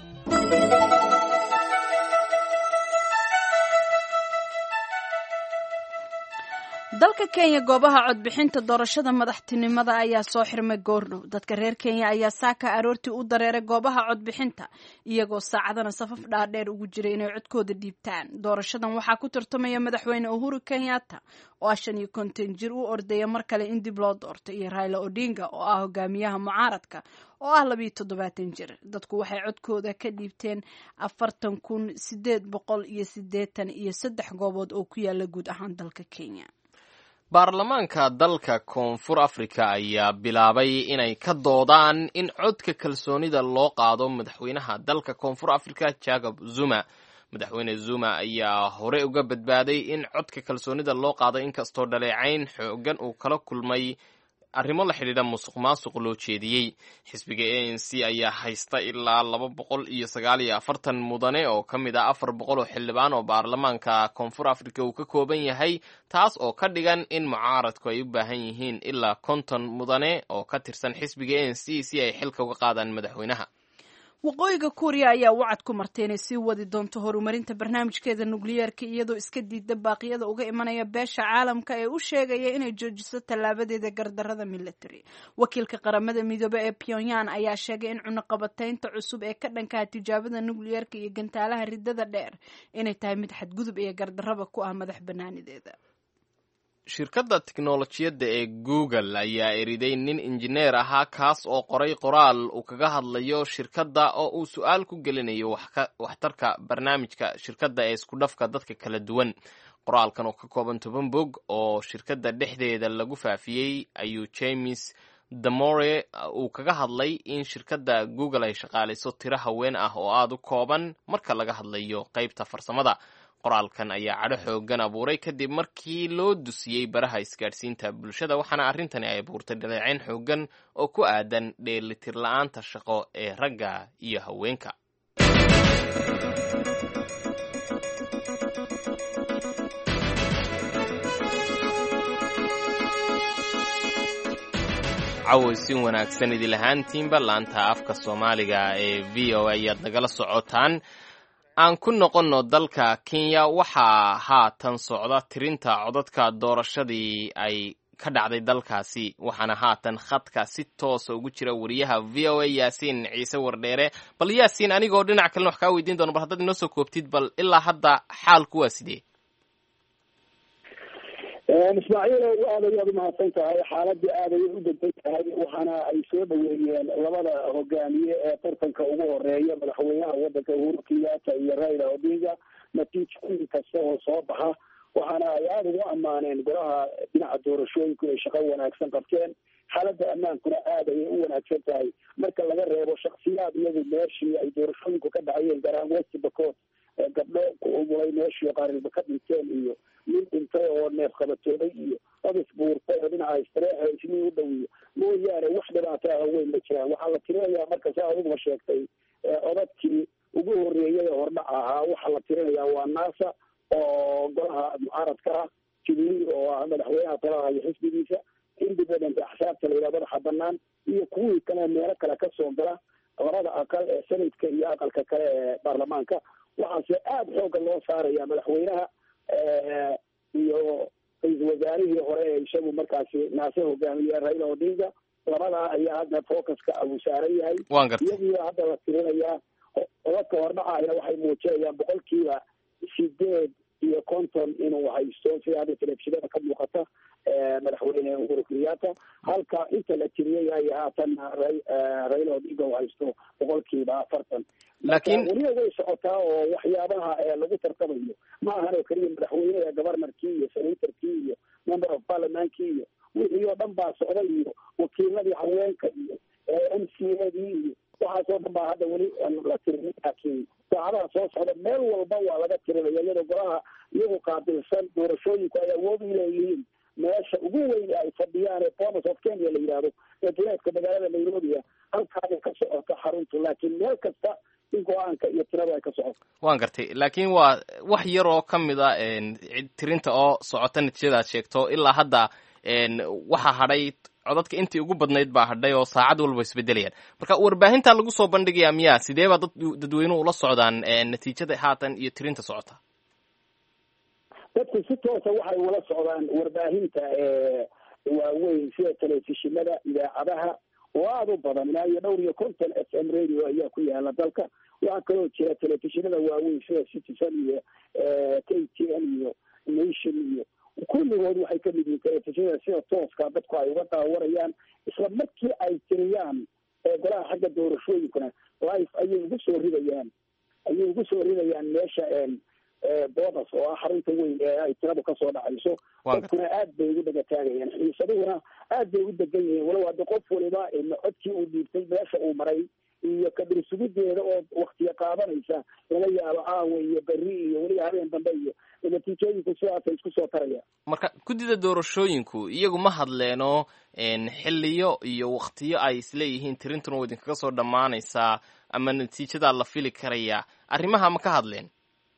Speaker 1: dalka kenya goobaha codbixinta doorashada madaxtinimada ayaa soo xirmay goordhow dadka reer kenya ayaa saaka aroortii u dareeray goobaha codbixinta iyagoo saacadana safaf dhaadheer ugu jiray inay codkooda dhiibtaan doorashadan waxaa ku tartamaya madaxweyne uhuru kenyatta oo ah shan iyo konton jir u ordaya mar kale in dib loo doorto iyo raila odinga oo ah hogaamiyaha mucaaradka oo ah labiyo toddobaatan jir dadku waxay codkooda ka dhiibteen afartan kun sideed boqol iyo sideetan iyo saddex goobood oo ku yaala guud ahaan dalka kenya
Speaker 2: baarlamaanka dalka koonfur afrika ayaa bilaabay inay ka doodaan in codka kalsoonida loo qaado madaxweynaha dalka koonfur afrika jacob zuma madaxweyne zuma ayaa hore uga badbaaday in codka kalsoonida loo qaado inkastoo dhaleecayn xoogan uu kala kulmay arrimo la xidhiidha musuq maasuq loo jeediyey xisbiga a n c ayaa haysta ilaa laba boqol iyo sagaal iyo afartan mudane oo ka mid ah afar boqol oo xildhibaan oo baarlamaanka koonfur afrika uu ka kooban yahay taas oo ka dhigan in mucaaradku ay u baahan yihiin ilaa konton mudane oo ka tirsan xisbiga a n c si ay xilka uga qaadaan madaxweynaha
Speaker 1: waqooyiga kuuriya ayaa wacad ku martay inay sii wadi doonto horumarinta barnaamijkeeda nukliyeerka iyadoo iska diida baaqyada uga imanaya beesha caalamka ee u sheegaya inay joojiso tallaabadeeda gardarada military wakiilka qaramada midoobe ee pyongyang ayaa sheegay in cunaqabataynta cusub ee ka dhankaha tijaabada nukliyeerka iyo gantaalaha ridada dheer inay tahay mid xadgudub iyo gardaraba ku ah madax banaanideeda
Speaker 2: shirkadda tiknolojiyadda ee google ayaa eriday nin injineer ahaa kaas oo qoray qoraal uu kaga hadlayo shirkadda oo uu su-aal ku gelinayo waxtarka barnaamijka shirkadda ee isku dhafka dadka kala duwan qoraalkan oo ka kooban toban bog oo shirkadda dhexdeeda lagu faafiyey ayuu james damore uu kaga hadlay in shirkadda google ay shaqaalayso tiro haween ah oo aada u kooban marka laga hadlayo qeybta farsamada qoraalkan ayaa cadho xoogan abuuray kadib markii loo dusiyey baraha isgaadhsiinta bulshada waxaana arrintani ay abuurtay dhaleecayn xoogan oo ku aadan dheelitir la-aanta shaqo ee ragga iyo haweenka cawaysin wanaagsan idil ahaantiinba laanta afka soomaaliga ee v o a ayaad nagala socotaan aan ku noqonno dalka kenya waxaa haatan socda tirinta codadka doorashadii ay ka dhacday dalkaasi waxaana haatan khadka si toosa ugu jira wariyaha v o a yaasiin ciise wardheere bal yaasiin anigoo dhinac kalena wax kaa weydiin doono bal haddaad inoo soo koobtid bal ilaa hadda xaalku waa sidee
Speaker 17: ismaaciil aad ayaad umahadsan tahay xaaladii aad ayay u degsan tahay waxaana ay soo dhaweeyeen labada hogaamiye ee tartanka ugu horeeya madaxweynaha wadanka uhuru kenyatta iyo raila odinga natiijooyin kasta oo soo baxa waxaana ay aada ugu ammaaneen golaha dhinaca doorashooyinku ay shaqo wanaagsan qabteen xaaladda ammaankuna aad ayay u wanaagsan tahay marka laga reebo shaksiyaad iyadu meeshii ay doorashooyinku ka dhacayeen gaar ahaan west bacot gabdho ku umulay meeshii qarilba ka dhinteen iyo nin dhintay oo neef qabatooday iyo odis buurtay oo dhinaca istareexa ismii u dhowiyo mooyaane wax dhibaato ah weyn ma jiraan waxaa la tirinayaa marka saa adiguma sheegtay odadkii ugu horeeyay ee hordhac ahaa waxaa la tirinayaa waa nasa oo golaha mucaaradka ah jubilee oo ah madaxweynaha talaha iyo xisbigiisa independent axsaabta la yidhaha madaxa banaan iyo kuwii kale meelo kale kasoo gala labada aqal ee senadka iyo aqalka kale ee baarlamaanka waxaase aada xooga loo saaraya madaxweynaha iyo ra-iisul wasaarihii hore ee isagu markaasi naase hogaamiye raila odinga labadaa ayaa hadda focuska uu saaran yahay iyagii hadda la tirinayaa odadka hordhacaya waxay muujinayaan boqolkiiba sideed iyo konton inuu haysto sida hadda telefishinada ka muuqata madaxweyne uhuru kenyatta halka inta la tiriyey ay haatanna raila odinga u haysto boqolkiiba afartan
Speaker 2: laakiin
Speaker 17: weliba way socotaa oo waxyaabaha lagu tartamayo ma ahan oo keliya madaxweyneha governorkii iyo senatorkii iyo member of parliamentkii iyo wixii oo dhan baa socda iyo wakiiladii haweenka iyo m c a dii iyo waxaasoo dhan baa hadda weli la tirin laakiin saacadaha soo socda meel walba waa laga tirinaya iyadoo golaha iyagu qaabilsan doorashooyinku ay awood u leeyihiin meesha ugu weyn ay fadhiyaan ee bomas of kenya la yidhaahdo ee duleedka magaalada nairobi ah halkaabay ka socota xaruntu laakiin meel kasta in go-aanka iyo tirada ay ka socoto
Speaker 2: waan gartay laakiin waa wax yar oo ka mid a tirinta oo socota natiijadaad sheegto ilaa hadda waxaa hadhay codadka intii ugu badnayd baa hadhay oo saacad walba isbedelayaan marka warbaahinta lagu soo bandhigayaa miyaa sidee baa dad dadweynuhu ula socdaan natiijada haatan iyo tirinta socota
Speaker 17: dadku si toosa waxay ula socdaan warbaahinta waaweyn sida telefishinada idaacadaha oo aada u badan ilaa iyo dhowr iyo konton f m radio ayaa ku yaala dalka waxaa kaloo jira telefishinada waaweyn sida citizen iyo k t n iyo nation iyo kulligood waxay ka mid yihiin telefishinada sida tooska dadku ay uga daawanayaan isla markii ay tiriyaan golaha xagga doorashooyinkuna life ayay ugu soo ridayaan ayay ugu soo ridayaan meesha boodas oo ah xarunta weyn ee ay tiradu kasoo dhacayso dadkuna aad bay ugu dhaga taagayaan xiisaduhuna aad bay u degan yihiin walow hadda qof waliba codkii uu dhiibtay meesha uu maray iyo kadirsugideeda oo waktiya qaadanaysa laga yaabo caawa iyo beri iyo weliba habeen dambe iyo natiijooyinku sidaasay isku soo tarayaan
Speaker 2: marka guddida doorashooyinku iyagu ma hadleeno xiliyo iyo waktiyo ay isleeyihiin tirintuna wa idinkaga soo dhammaanaysaa ama natiijadaa la fili karaya arrimaha ma ka hadleen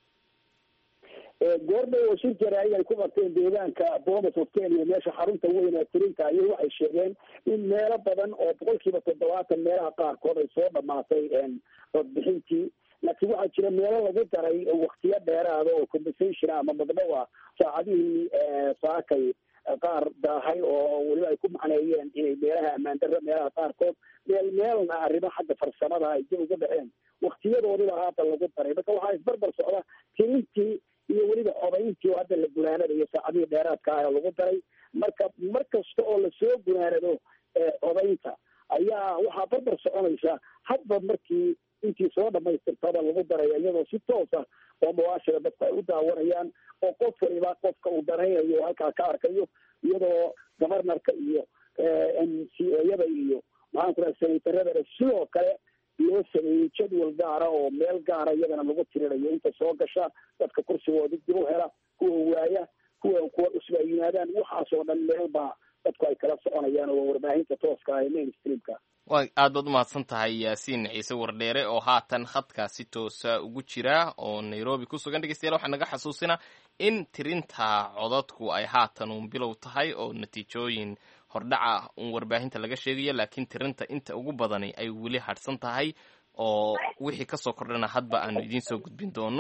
Speaker 17: goordhow oo shir jaraa'id ay ku qabteen deegaanka bomas of kenya meesha xarunta weyn ee tirinta ayay waxay sheegeen in meelo badan oo boqolkiiba toddobaatan meelaha qaarkood ay soo dhamaatay codbixintii laakiin waxaa jira meelo lagu daray waktiyo dheeraada oo compensation ama magdhow ah saacadihii saakay qaar daahay oo weliba ay ku macneeyeen inay meelaha ammaan darra meelaha qaarkood meel meelna arrimo xagga farsamada ay dib uga dhaceen waktiyadoodiba haata lagu daray marka waxaa isbarbar socda tirintii iyo weliba codayntii oo hadda la gunaanadayo saacadihii dheeraadka ah lagu daray marka mar kasta oo lasoo gunaanado codaynta ayaa waxaa barbar soconaysa hadba markii intii soo dhamaystirtaba lagu daraya iyadoo si toosa oo mubaashira dadku ay u daawanayaan oo qof waliba qofka uu danaynayo halkaa ka arkayo iyadoo governorka iyo m c yada iyo maxaan ku raha senataradana sidoo kale loo sameeyey jadwal gaara oo meel gaara iyadana lagu tirinayo inta soo gasha dadka kursigooda dib u hela kuwa waaya kuwa kuwa cusba ay yimaadaan waxaas oo dhan meel baa dadku ay kala soconayaan oo warbaahinta tooska ah ee mainstreamka
Speaker 2: wa aad baad umahadsan tahay yaasiin ciise wardheere oo haatan khadka si toosa ugu jira oo nairobi ku sugan dhegeystayaal waxaa naga xasuusina in tirinta codadku ay haatan uun bilow tahay oo natiijooyin hordhaca un warbaahinta laga sheegayo laakiin tirinta inta ugu badani ay weli hadhsan tahay oo wixii kasoo kordhana hadba aanu idiin soo gudbin doono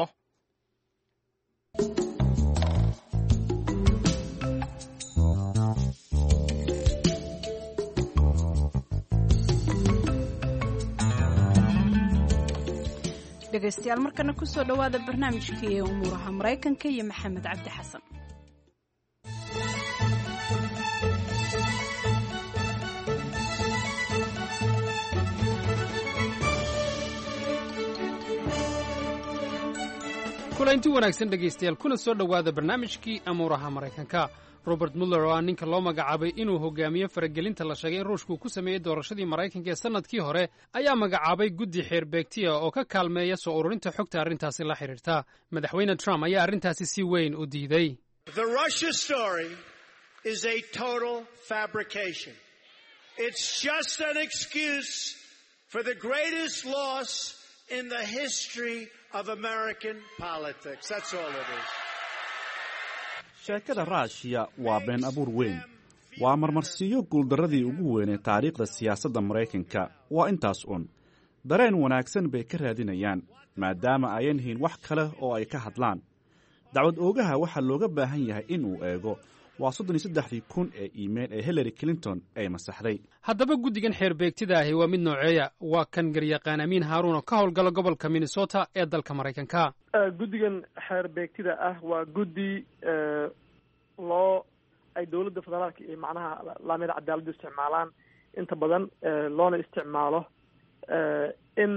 Speaker 1: dhegaystayaal markana kusoo dhowaada barnaamijkii umuuraha maraykanka iyo maxamed cabdi xasan
Speaker 15: kulanti wanaagsan dhegaystayaal kuna soo dhowaada barnaamijkii amuuraha maraykanka robert muller oo ah ninka loo magacaabay inuu hogaamiyo faragelinta la sheegay in ruushku ku sameeyey doorashadii maraykanka ee sannadkii hore ayaa magacaabay guddi xeerbeegtiya oo ka kaalmeeya soo ururinta xogta arrintaasi la xidhiirta madaxweyne trump ayaa arrintaasi si weyn u diiday
Speaker 11: sheekada raashiya waa been abuur weyn waa marmarsiiyo guuldarradii ugu weynee taariikhda siyaasadda maraykanka waa intaas un dareen wanaagsan bay ka raadinayaan maadaama ayan hayn wax kale oo ay ka hadlaan dacwad oogaha waxaa looga baahan yahay inuu eego waa soddon iyo saddexdii kun ee iimayl ee hillary clinton ay masaxday
Speaker 15: haddaba guddigan xeerbeegtida ahi waa mid nooceeya waa kan garyaqaan amiin haaruun oo ka howlgala gobolka minnesota ee dalka maraykanka
Speaker 18: guddigan xeerbeegtida ah waa guddi loo ay dowladda federaalka iyo macnaha laamyada cadaaladdu isticmaalaan inta badan loona isticmaalo in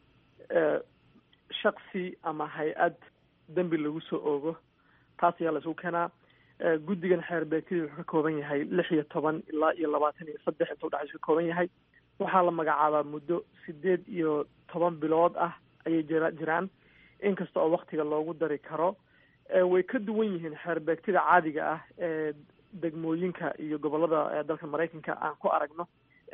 Speaker 18: shaksi ama hay-ad dembi lagu soo oogo taas ayaa la isugu keenaa guddigan xeerbeegtidii wuxuu ka kooban yahay lix iyo toban ilaa iyo labaatan iyo saddex inta udhexaysu ka kooban yahay waxaa la magacaabaa muddo sideed iyo toban bilood ah ayay jira jiraan inkasta oo waktiga loogu dari karo way ka duwan yihiin xeerbeegtida caadiga ah ee degmooyinka iyo gobolada dalka maraykanka aan ku aragno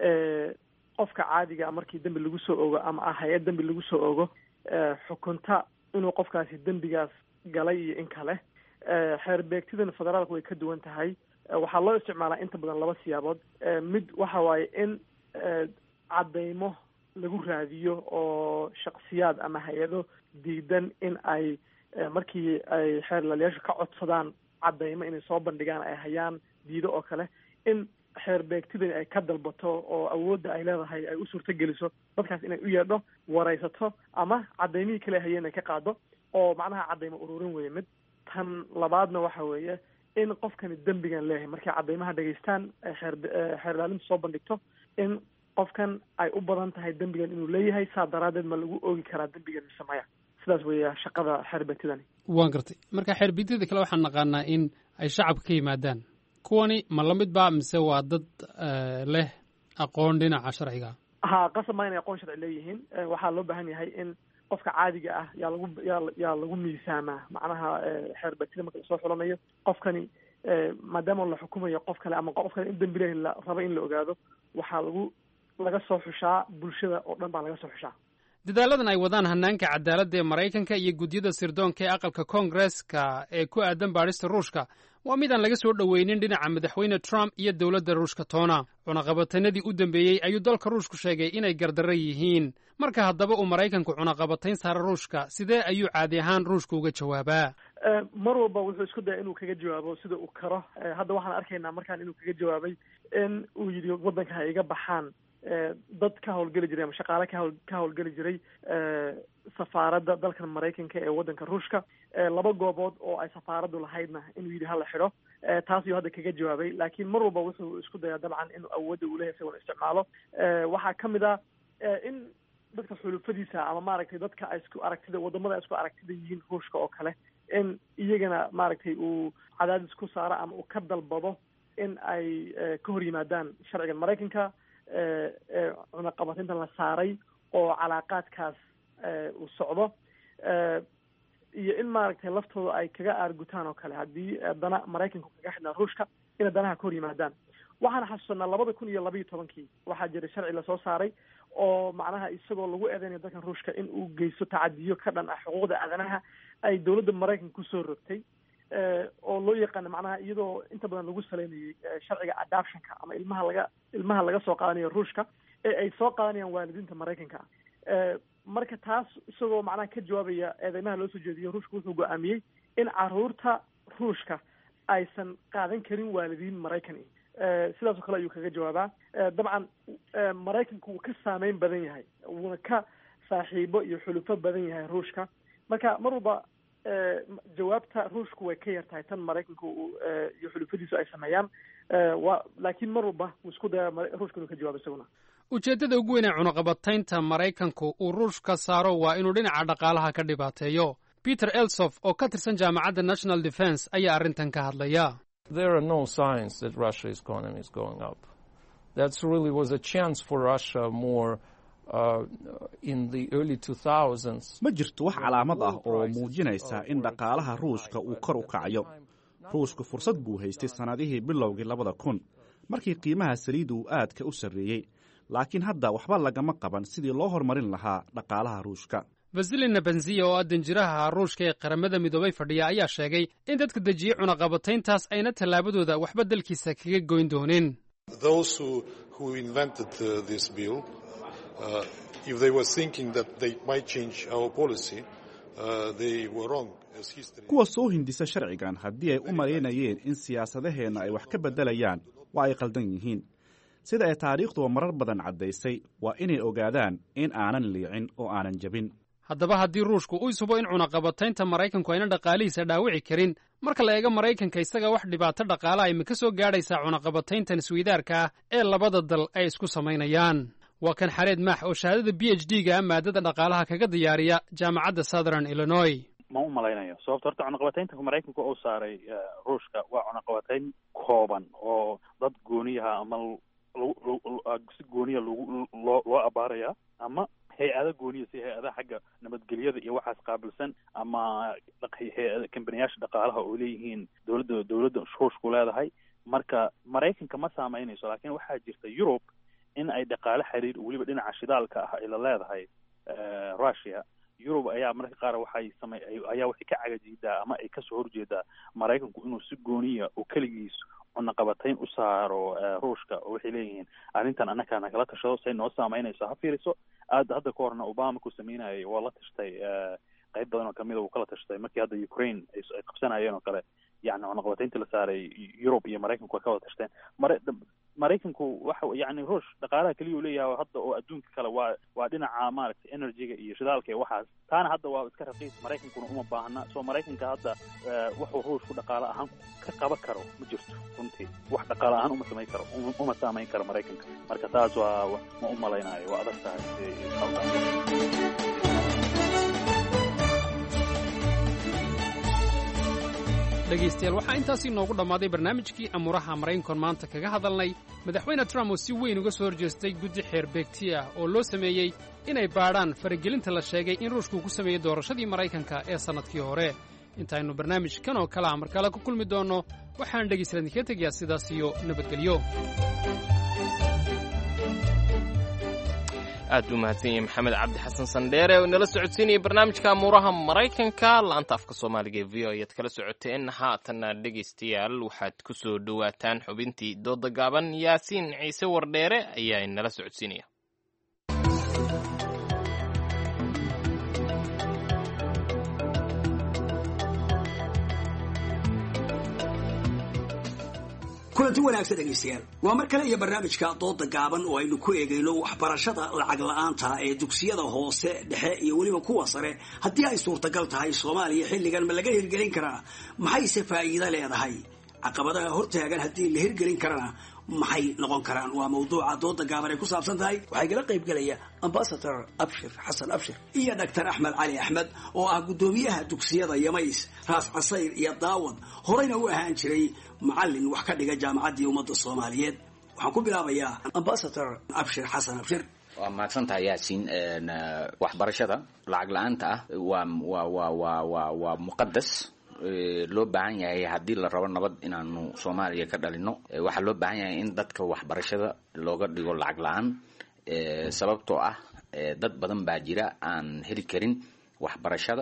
Speaker 18: qofka caadiga markii dembi lagu soo ogo ama ah hay-ad dembi lagu soo ogo xukunta inuu qofkaasi dembigaas galay iyo in kale xeerbeegtidan federaalka way ka duwan tahay waxaa loo isticmaalaa inta badan laba siyaabood mid waxa waaye in caddaymo lagu raadiyo oo shaksiyaad ama hay-ado diidan in ay markii ay xeerlaalayaashu ka codsadaan caddaymo inay soo bandhigaan ay hayaan diido oo kale in xeerbeegtidani ay ka dalbato oo awoodda ay leedahay ay u suurto geliso dadkaas inay u yeedho waraysato ama caddaymihii kale hayeen ay ka qaado oo macnaha caddaymo ururin weeye mid tan labaadna waxa weeye in qofkani dembigan leeyahay markay caddaymaha dhegaystaan xeer xeerlaalintu soo bandhigto in qofkan ay u badan tahay dembigan inuu leeyahay saa daraaddeed ma lagu oogi karaa dembigan mise maya sidaas weeya shaqada xeerbeegtidani
Speaker 15: waan gartay marka xeerbeegtida kale waxaan naqaanaa in ay shacabka ka yimaadaan kuwani ma lamid ba mise waa dad leh aqoon dhinaca sharciga
Speaker 18: ha qasab maa inay aqoon sharci leeyihiin waxaa loo baahan yahay in qofka caadiga ah yaa lagu yaa yaa lagu miisaamaa macnaha xeerbeegtida marka lasoo xulanayo qofkani maadaama la xukumayo qof kale ama qof kale in dembi leh la rabo in la ogaado waxaa lagu laga soo xushaa bulshada oo dhan baa laga soo xushaa
Speaker 15: dadaaladan ay wadaan hanaanka cadaaladda ee maraykanka iyo gudyada sirdoonka ee aqalka koongareska ee ku aadan baadhista ruushka waa mid aan laga soo dhoweynin dhinaca madaxweyne trump iyo dowladda ruushka toona cunaqabatanadii u dambeeyey ayuu dalka ruushku sheegay inay gardarro yihiin marka haddaba uu maraykanku cunaqabatayn saara ruushka sidee ayuu caadi ahaan ruushka uga jawaabaa
Speaker 18: mar walba wuxuu isku daya inuu kaga jawaabo sida uu karo hadda waxaan arkaynaa markaan inuu kaga jawaabay in uu yidhi waddanka ha iga baxaan dad ka howlgeli jiray ama shaqaale kahowl ka howlgeli jiray safaaradda dalkan maraykanka ee waddanka ruushka laba goobood oo ay safaaraddu lahaydna inuu yidhi hala xidho taas ayuu hadda kaga jawaabay laakiin mar walba wuxuu isku dayaa dabcan inuu awoodda uu leeyahay isagoona isticmaalo waxaa ka mid ah in dadka xulufadiisa ama maaragtay dadka ay isku aragtida wadamada ay isku aragtida yihiin ruushka oo kale in iyagana maaragtay uu cadaadis ku saaro ama uu ka dalbado in ay ka hor yimaadaan sharcigan maraykanka cunaqabatinta la saaray oo calaaqaadkaas uu socdo iyo in maaragtay laftooda ay kaga aargutaan oo kale haddii dana maraykanku kaga xidhnaa ruushka inay danaha ka hor yimaadaan waxaan xasuusanaa labada kun iyo labaiyo tobankii waxaa jiray sharci lasoo saaray oo macnaha isagoo lagu eedeynayo dalkan ruushka in uu geysto tacadiyo ka dhan ah xuquuqda aadanaha ay dowladda maraykanka kusoo rogtay oo loo yaqaano macnaha iyadoo inta badan lagu saleynayay sharciga adoptionka ama ilmaha laga ilmaha laga soo qaadanayo ruushka ee ay soo qaadanayaan waalidiinta maraykanka marka taas isagoo macnaha ka jawaabaya eedeymaha loo soo jeediyo ruushka wuxuu go-aamiyey in caruurta ruushka aysan qaadan karin waalidiin maraykani sidaas oo kale ayuu kaga jawaabaa dabcan maraykanku wuu ka saameyn badan yahay wuuna ka saaxiibo iyo xulufo badan yahay ruushka marka mar walba jawaabta ruushku way ka yar tahay tan maraykanku iyo xulufadiisu ay sameeyaan wa laakiin mar walba wuu isku daya ruushka inuu ka jawaabo isaguna
Speaker 15: ujeeddada ugu weyn ee cunaqabataynta maraykanku uu ruushka saaro waa inuu dhinaca dhaqaalaha ka dhibaateeyo peter elsof oo ka tirsan jaamacadda national defense ayaa arrintan ka hadlaya
Speaker 19: There are no signs that Russia's economy is going up. That really was a chance for Russia more uh, in the early 2000s.
Speaker 11: ma jirto wax calaamad ah oo muujinaysa in dhaqaalaha ruushka uu kor u kacayo ruushku fursad buu haystay sannadihii bilowgii labada kun markii qiimaha saliidda uu aadka u sarreeyey laakiin hadda waxba lagama qaban sidii loo horumarin lahaa dhaqaalaha ruushka
Speaker 15: vasilina benziya oo ah danjiraha ruushka ee qaramada midoobay fadhiya ayaa sheegay in dadka dejiyey cunaqabatayntaas ayna tallaabadooda waxba dalkiisa kaga goyn doonin
Speaker 20: Those who, who invented uh, this bill, uh, if they were thinking that they might change our policy, uh, they were wrong. As history
Speaker 11: kuwa soo hindisa sharcigan haddii ay u malaynayeen in siyaasadaheenna ay wax ka beddelayaan waa ay qaldan yihiin sida ay taariikhduba marar badan caddaysay waa inay ogaadaan in aanan liicin oo aanan jebin
Speaker 15: haddaba haddii ruushku uu isubo in cunaqabataynta maraykanku ayna dhaqaalihiisa dhaawici karin marka la eego maraykanka isaga wax dhibaato dhaqaalaha ima ka soo gaadhaysaa cunaqabatayntan isweydaarka ah ee labada dal ay isku samaynayaan waa kan xareed maax oo shahaadada b h d ga maadada dhaqaalaha kaga diyaariya jaamacadda southern illinois
Speaker 21: ma u malaynayo sababto horta cunaqabataynta maraykanka uu saaray ruushka waa cunaqabatayn kooban oo dad gooniyaha ama si gooniya lgu loo loo abaaraya ama hay-ada gooniya si hay-adaha xagga nabadgelyada iyo waxaas qaabilsan ama hay-ada kambaniyaasha dhaqaalaha oo leeyihiin dowladda dowladda ruushku leedahay marka maraykanka ma saameynayso laakiin waxaa jirta yurub in ay dhaqaale xiriir weliba dhinaca shidaalka ah ay la leedahay russia yurub ayaa mararka qaar waxay samey ayaa waxay ka cagajiidaa ama ay kasoo horjeedaa maraykanku inuu si gooniya oo keligiis cunaqabatayn u saaro ruushka oo waxay leeyihiin arrintan annagaa nagala tashado say noo saameynayso ha fiiriso aad hadda ka horna obama ku sameynayay waa la tashtay qayb badan oo kamida uu kala tashtay markii hadda ukraine ay qabsanayeen oo kale yani cunaqabatayntii la saaray yurub iyo maraykanku way ka wada tashteen mara maraykanku waxa yani ruush dhaqaalaha keliya u leeyahay hadda oo adduunka kale waa waa dhinaca maaragtay energyga iyo shidaalka iyo waxaas taana hadda waa iska raqiis maraykankuna uma baahna soo maraykanka hadda wuxuu ruushku dhaqaale ahaan ka qaban karo ma jirto runtii wax dhaqaale ahaan uma samayn karo uma saamayn karo maraykanka marka taas waa ma u malaynayo waa adag tahay
Speaker 15: dhegaystayaal waxaa intaasii noogu dhammaaday barnaamijkii amuuraha maraykankoon maanta kaga hadalnay madaxweyne trump oo si weyn uga soo horjeestay guddi xeer beegti ah oo loo sameeyey inay baadhaan faragelinta la sheegay in ruushku ku sameeyey doorashadii maraykanka ee sannadkii hore intaaynu barnaamijkan oo kale a mar kale ku kulmi doonno waxaan dhegaystayaal idinkaga tegayaa sidaas iyo nabadgelyo
Speaker 2: aad buu mahadsan yahay maxamed cabdi xasan sandheere oo inala socodsiinaya barnaamijka amuuraha maraykanka laanta afka soomaaliga ee v o ayaad kala socoteen haatanna dhegaystayaal waxaad ku soo dhowaataan xubintii dooda gaaban yaasiin ciise wardheere ayaa inala socodsiinaya
Speaker 22: kulanti wanaagsan dhegaystayaal waa mar kale iyo barnaamijka dooda gaaban oo aynu ku eegayno waxbarashada lacag la-aanta ee dugsiyada hoose dhexe iyo weliba kuwa sare haddii ay suurtagal tahay soomaaliya xilligan ma laga hirgelin karaa maxayse faa'iido leedahay caqabadaha hortaagan haddii la hirgelin karana maxay noqon karaan waa mawduuca dooda gaaban ay ku saabsan tahay waxaa igala qaybgelaya ambasador abshir xasan abshir iyo doctor axmed cali axmed oo ah guddoomiyaha dugsiyada yamays raas casayr iyo daawad horeyna u ahaan jiray macalin wax ka dhiga jaamacaddii ummadda soomaaliyeed waxaan ku bilaabayaa ambasador abshir xasan abshir
Speaker 23: waa mahadsantahay yaasiin waxbarashada lacag la-aanta ah waa waa waa waa waa waa muqadas loo baahan yahay haddii la rabo nabad inaanu soomaaliya ka dhalino waxaa loo baahan yahay in dadka waxbarashada looga dhigo lacag la-aan sababtoo ah dad badan baa jira aan heli karin waxbarashada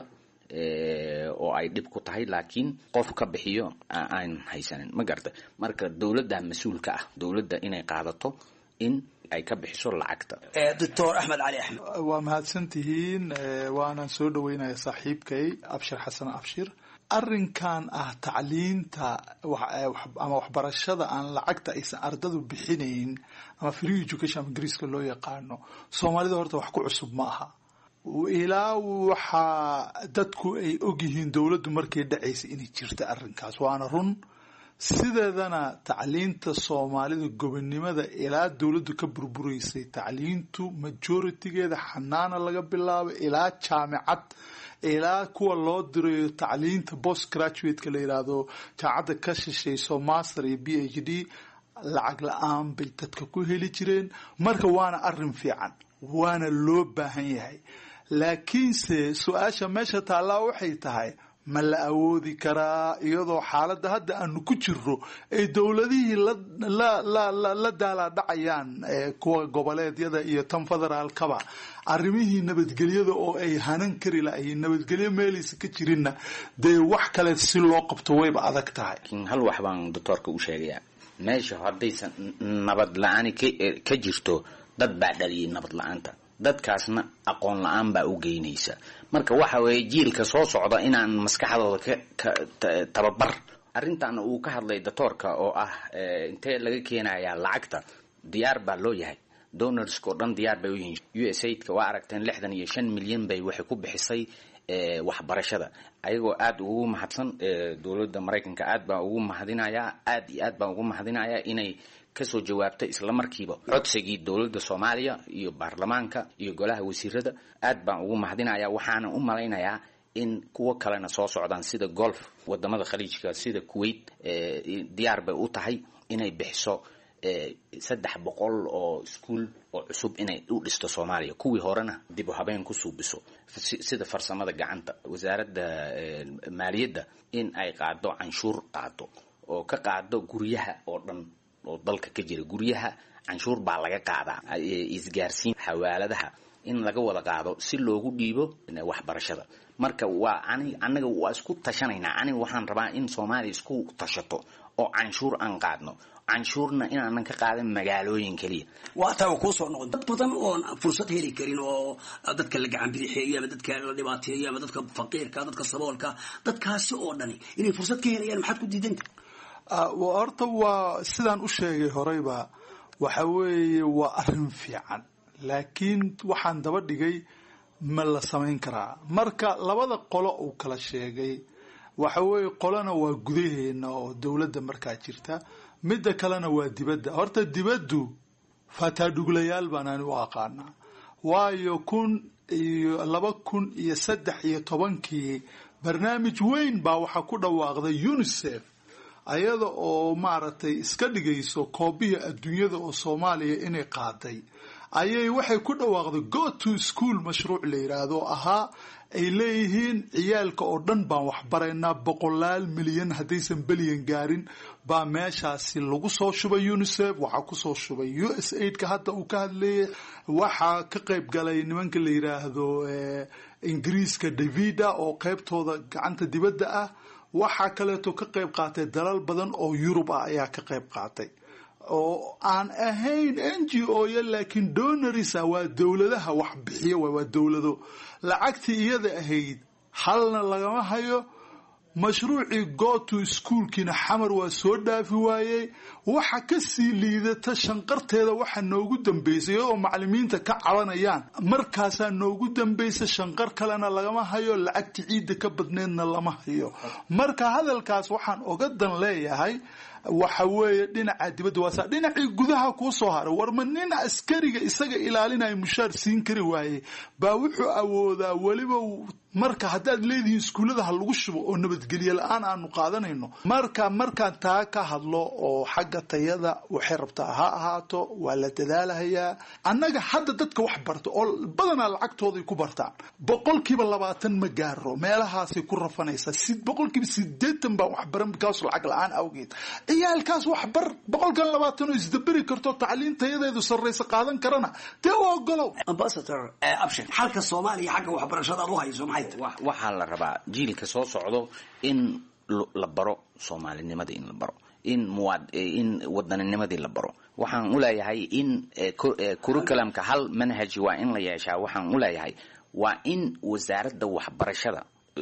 Speaker 23: oo ay dhib ku tahay laakiin qof ka bixiyo aan haysanin ma garata marka dowladda mas-uulka ah dowladda inay qaadato in ay ka bixiso lacagta
Speaker 22: doctor axmed cali axmed
Speaker 24: waa mahadsantihiin waanaan soo dhaweynaya saaxiibkay abshir xasan abshir arrinkan ah tacliinta ama waxbarashada aan lacagta aysan ardadu bixinayn ama free education ama ingiriiska loo yaqaano soomaalida horta wax ku cusub ma aha ilaa waxaa dadku ay ogyihiin dowladdu markay dhacaysay inay jirta arrinkaas waana run sideedana tacliinta soomaalida gobonnimada ilaa dowladdu ka burburaysay tacliintu majoritigeeda xanaana laga bilaabo ilaa jaamicad ilaa kuwa loo dirayo tacliinta post graduateka la yidhaahdo jaamacadda ka shishayso master iyo b h d lacag la-aan bay dadka ku heli jireen marka waana arrin fiican waana loo baahan yahay laakiinse su-aasha meesha taallaa waxay tahay ma la awoodi karaa iyadoo xaaladda hadda aanu ku jirro ay dowladihii la daalaadhacayaan kuwa goboleedyada iyo tan federaalkaba arrimihii nabadgelyada oo ay hanan kari lahayn nabadgelyo meelaysa ka jirinna dee wax kale si loo qabto wayba adag tahay
Speaker 23: hal wax baan doctoorka u sheegayaa meesha haddaysan nabad la-aani ka jirto dad baa dhaliyay nabad la-aanta dadkaasna aqoon la-aan baa u geynaysa marka waxa weeye jiilka soo socda inaan maskaxdooda ka tababar arrintan uu ka hadlay doctoorka oo ah intee laga keenayaa lacagta diyaar baa loo yahay donorska oo dhan diyaar bay u yihiin u s aidka waa aragteen lixdan iyo shan milyan bay waxay ku bixisay waxbarashada ayagoo aada ugu mahadsan dowladda maraykanka aad baan ugu mahadinayaa aad iyo aad baan ugu mahadinayaa inay kasoo jawaabtay isla markiiba codsigii dowladda soomaaliya iyo baarlamaanka iyo golaha wasiirada aad baan ugu mahadinayaa waxaana u malaynayaa in kuwo kalena soo socdaan sida golf wadamada khaliijka sida kuwait diyaar bay u tahay inay bixiso saddex boqol oo iskuol oo cusub inay u dhisto soomaaliya kuwii horena dib u habeen ku suubiso sida farsamada gacanta wasaaradda maaliyadda in ay qaado canshuur qaado oo ka qaado guryaha oo dhan oo dalka ka jira guryaha canshuur baa laga qaadaa isgaarsiin xawaaladaha in laga wada qaado si loogu dhiibo waxbarashada marka waa ani anaga waa isku tashanaynaa aniga waxaan rabaa in soomaaliya isku tashato oo canshuur aan qaadno canshuurna inaanan ka qaadan magaalooyin keliya
Speaker 22: waa taa kuu soo noqon dad badan oon fursad heli karin oo dadka la gacan bidixeeyo ama dadka la dhibaateeyo ama dadka faqiirka dadka saboolka dadkaasi oo dhani inay fursad ka helayaan maxaad ku diidanta
Speaker 24: horta waa sidaan u sheegay horeyba waxa weeye waa arrin fiican laakiin waxaan daba dhigay ma la samayn karaa marka labada qolo uu kala sheegay waxa weeye qolona waa gudaheena oo dowladda markaa jirta midda kalena waa dibadda horta dibaddu fataadhuglayaal baan ani u aqaanaa waayo kun iyo laba kun iyo saddex iyo tobankii barnaamij weyn baa waxaa ku dhawaaqday unisef ayada oo maaragtay iska dhigayso koobihii adduunyada oo soomaaliya inay qaaday ayay waxay ku dhawaaqday go to school mashruuc la yidhaahdo oo ahaa ay leeyihiin ciyaalka oo dhan baan waxbaraynaa boqolaal milyan haddaysan belyan gaarin baa meeshaasi lagu soo shubay unisef waxaa kusoo shubay u s aidka hadda uu ka hadlayay waxaa ka qayb galay nimanka la yidhaahdo ingiriiska davida oo qaybtooda gacanta dibadda ah waxaa kaleeto ka qayb qaatay dalal badan oo yurub ah ayaa ka qayb qaatay oo aan ahayn n g o ya laakiin donorisa waa dowladaha wax bixiyo waa dowlado lacagtii iyada ahayd halna lagama hayo mashruucii goto schoolkiina xamar waa soo dhaafi waayey waxa kasii liidata shanqarteeda waxa noogu dambeysay iyadoo macalimiinta ka cabanayaan markaasaa noogu dambaysa shanqar kalena lagama hayo lacagti ciidda ka badneedna lama hayo marka hadalkaas waxaan oga dan leeyahay waxa weeye dhinaca dibadda waasa dhinacii gudaha kuu soo haray warma nin askariga isaga ilaalinaya mushaar siin kari waaye baa wuxuu awoodaa weliba marka haddaad leedihiin iskuullada ha lagu shubo oo nabadgelye la-aan aanu qaadanayno marka markaan taa ka hadlo oo xagga tayada waxay rabtaa ha ahaato waa la dadaalahayaa annaga hadda dadka wax barta oo badanaa lacagtooday ku bartaan boqolkiiba labaatan ma gaaro meelahaasay ku rafanaysaa boqolkiiba sideetan baa waxbaran bikaas lacag la-aan awgeed ciyaalkaas waxbar boqolkan labaatan oo isdaberi karto tacliin tayadeedu sarraysa qaadan karana dee u ogolow
Speaker 22: ambasador abshir xalka soomaaliya xagga waxbarashada aad u hayso maxay
Speaker 23: waxaa la rabaa jiilka soo socdo in la baro soomaalinimada in la baro in muwaad in wadaninnimadii la baro waxaan u leeyahay in curriculumka hal manhaj waa in la yeeshaa waxaan u leeyahay waa in wasaaradda waxbarashada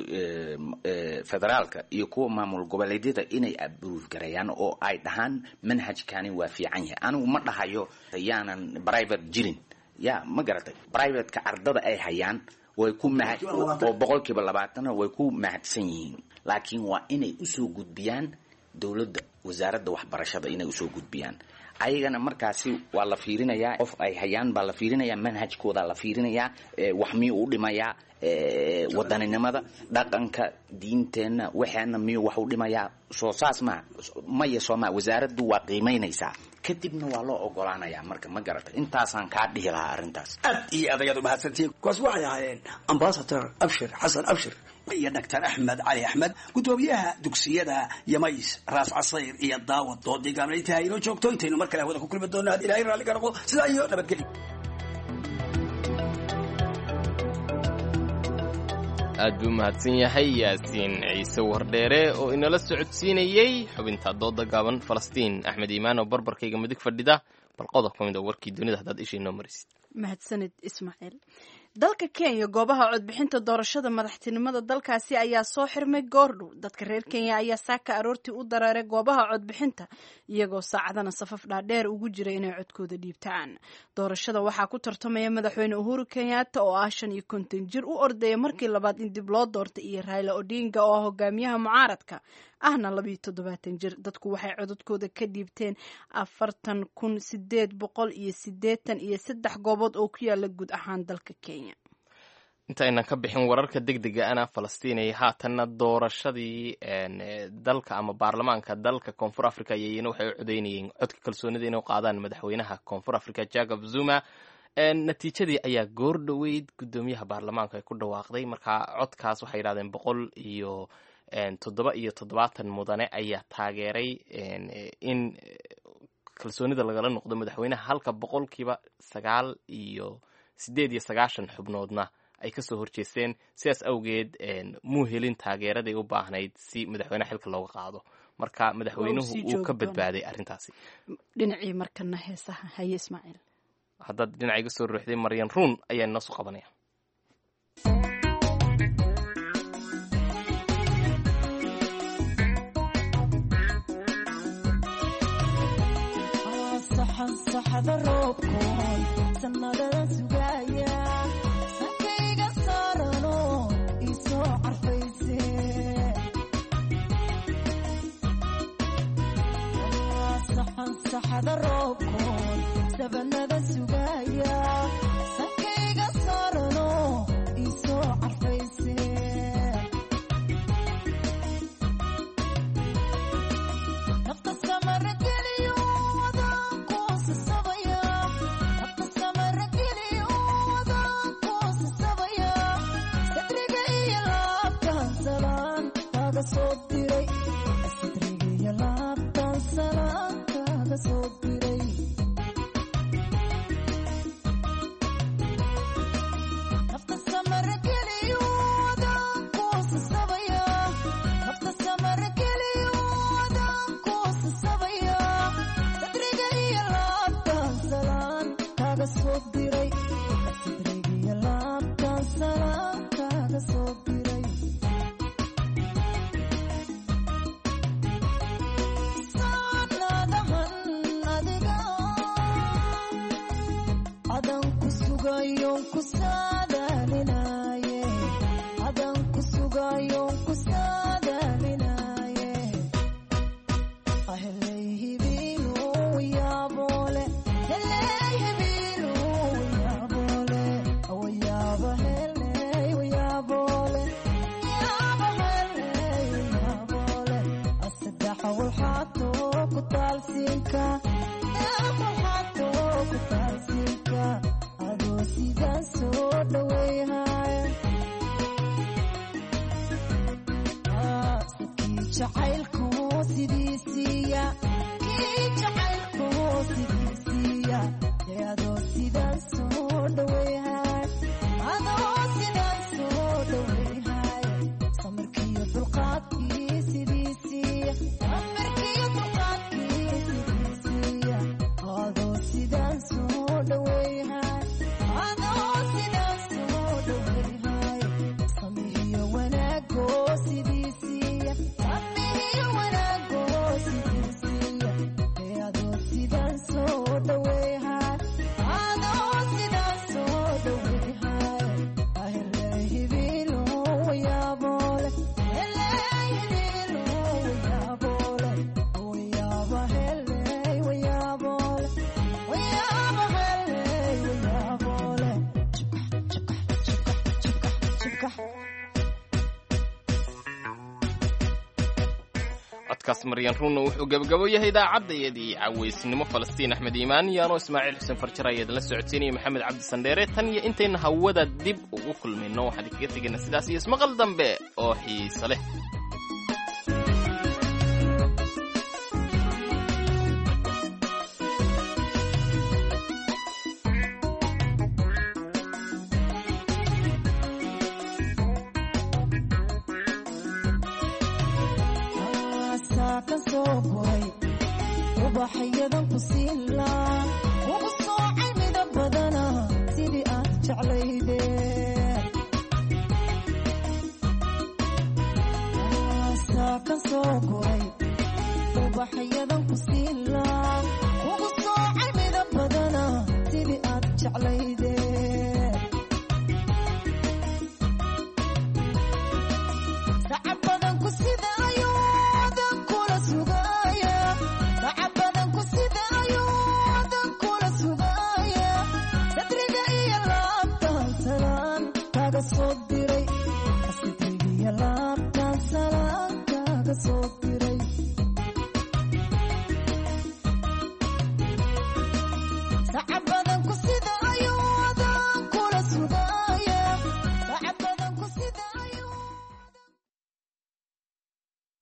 Speaker 23: federaalka iyo kuwa maamul goboleedyada inay abruuf gareeyaan oo ay dhahaan manhajkani waa fiican yahay anigu ma dhahayo yaanan private jirin ya ma garatay privateka ardada ay hayaan way ku mahad oo boqolkiiba labaatana way ku mahadsan yihiin laakiin waa inay usoo gudbiyaan dowladda wasaaradda waxbarashada inay usoo gudbiyaan ayagana markaasi waa la fiirinayaa qof ay hayaan baa la fiirinayaa manhajkooda la fiirinayaa wax miyuu u dhimayaa wadaninimada dhaqanka diinteenna waxaana miyuu wax u dhimayaa soo saas maa maya sooma wasaaraddu waa qiimaynaysaa kadibna waa loo ogolaanayaa marka ma garata intaasaan kaa dhihi lahaa arrintaas
Speaker 22: aad iyo aad ayaad umahadsantihiin kuwaas waxay ahaayeen ambasador abshir xasan abshir iyo doctor axmed cali axmed guddoomiyaha dugsiyada yamays raas casayr iyo daawad doodii gaabnayntaha inoo joogto intaynu mar kale hawada ku kulmi doonno had ilahay raalli ka noqdo sidaa iyo nabadgelyo
Speaker 2: aad buu mahadsan yahay yaasiin ciise wardheere oo inala socodsiinayey xubinta dooda gaaban falastiin axmed iimaan oo barbarkayga midig fadhida bal qodob ka mid a warkii dunida haddaad isha inoo marisid
Speaker 1: mahadsanid ismaaciil dalka kenya goobaha codbixinta doorashada madaxtinimada dalkaasi ayaa soo xirmay goordhow dadka reer kenya ayaa saaka aroortii u dareeray goobaha codbixinta iyagoo saacadana safaf dhaadheer ugu jira inay codkooda dhiibtaan doorashada waxaa ku tartamaya madaxweyne uhuru kenyatta oo ah shan iyo konton jir u ordaya markii labaad in dib loo doortay iyo raila odinga oo ah hogaamiyaha mucaaradka ahna labayo toddobaatan jir dadku waxay codadkooda ka dhiibteen afartan kun sideed boqol iyo sideetan iyo saddex goobood oo ku yaala guud ahaan dalka kenya
Speaker 2: intaynan ka bixin wararka degdega ana falastiinaya haatanna doorashadii dalka ama baarlamaanka dalka koonfur africa ayayna waxay u codeynayeen codka kalsoonida inay qaadaan madaxweynaha koonfur africa jacob zuma natiijadii ayaa goor dhoweyd guddoomiyaha baarlamaanka ay ku dhawaaqday marka codkaas waxay yidhahdeen boqol iyo toddoba iyo toddobaatan mudane ayaa taageeray in kalsoonida lagala noqdo madaxweynaha halka boqolkiiba sagaal iyo sideed iyo sagaashan xubnoodna ay kasoo horjeesteen sidaas awgeed muu helin taageeraday u baahnayd si madaxweyneha xilka looga qaado marka madaxweynuhu uu ka badbaaday arrintaasi
Speaker 1: dhinacii markana heesaha haye ismaaciil
Speaker 2: haddaad dhinaca iga soo ruuxday maryan ruun ayaa inoo soo qabanaya
Speaker 16: saxada roobkoon sanadada sugaya sankayga saarano isoo carfayse saxan saxada roobkoon sabanada sugaya sankayga saarano isoo carfayse nafta samara geliyo
Speaker 2: codkaas maryan ruunna wuxuu gebagabo yahay idaacadayadii cawaysnimo falastiin axmed iimaan iyaanoo ismaaciil xuseen farjar ayaad la socodsiinaya maxamed cabdi sandheere tan iyo intayna hawada dib ugu kulmayno waxaan idinkaga tegaynaa sidaas iyo ismaqal dambe oo xiiso leh
Speaker 16: ubaxyadan ku siila ugu soocay midab badana sidii aad jeclayde saa ka soo goray ubaxyadan ku siilaa ugu soocay midab badana sidii aad jeclayde sacab badan ku sida ayoodan kula sugaya sacab badan ku sida ayoodan kula sugaya sadriga iyo laabtan salaan kaga soo diray sadriga iyo laabtan salaan kaga soo diray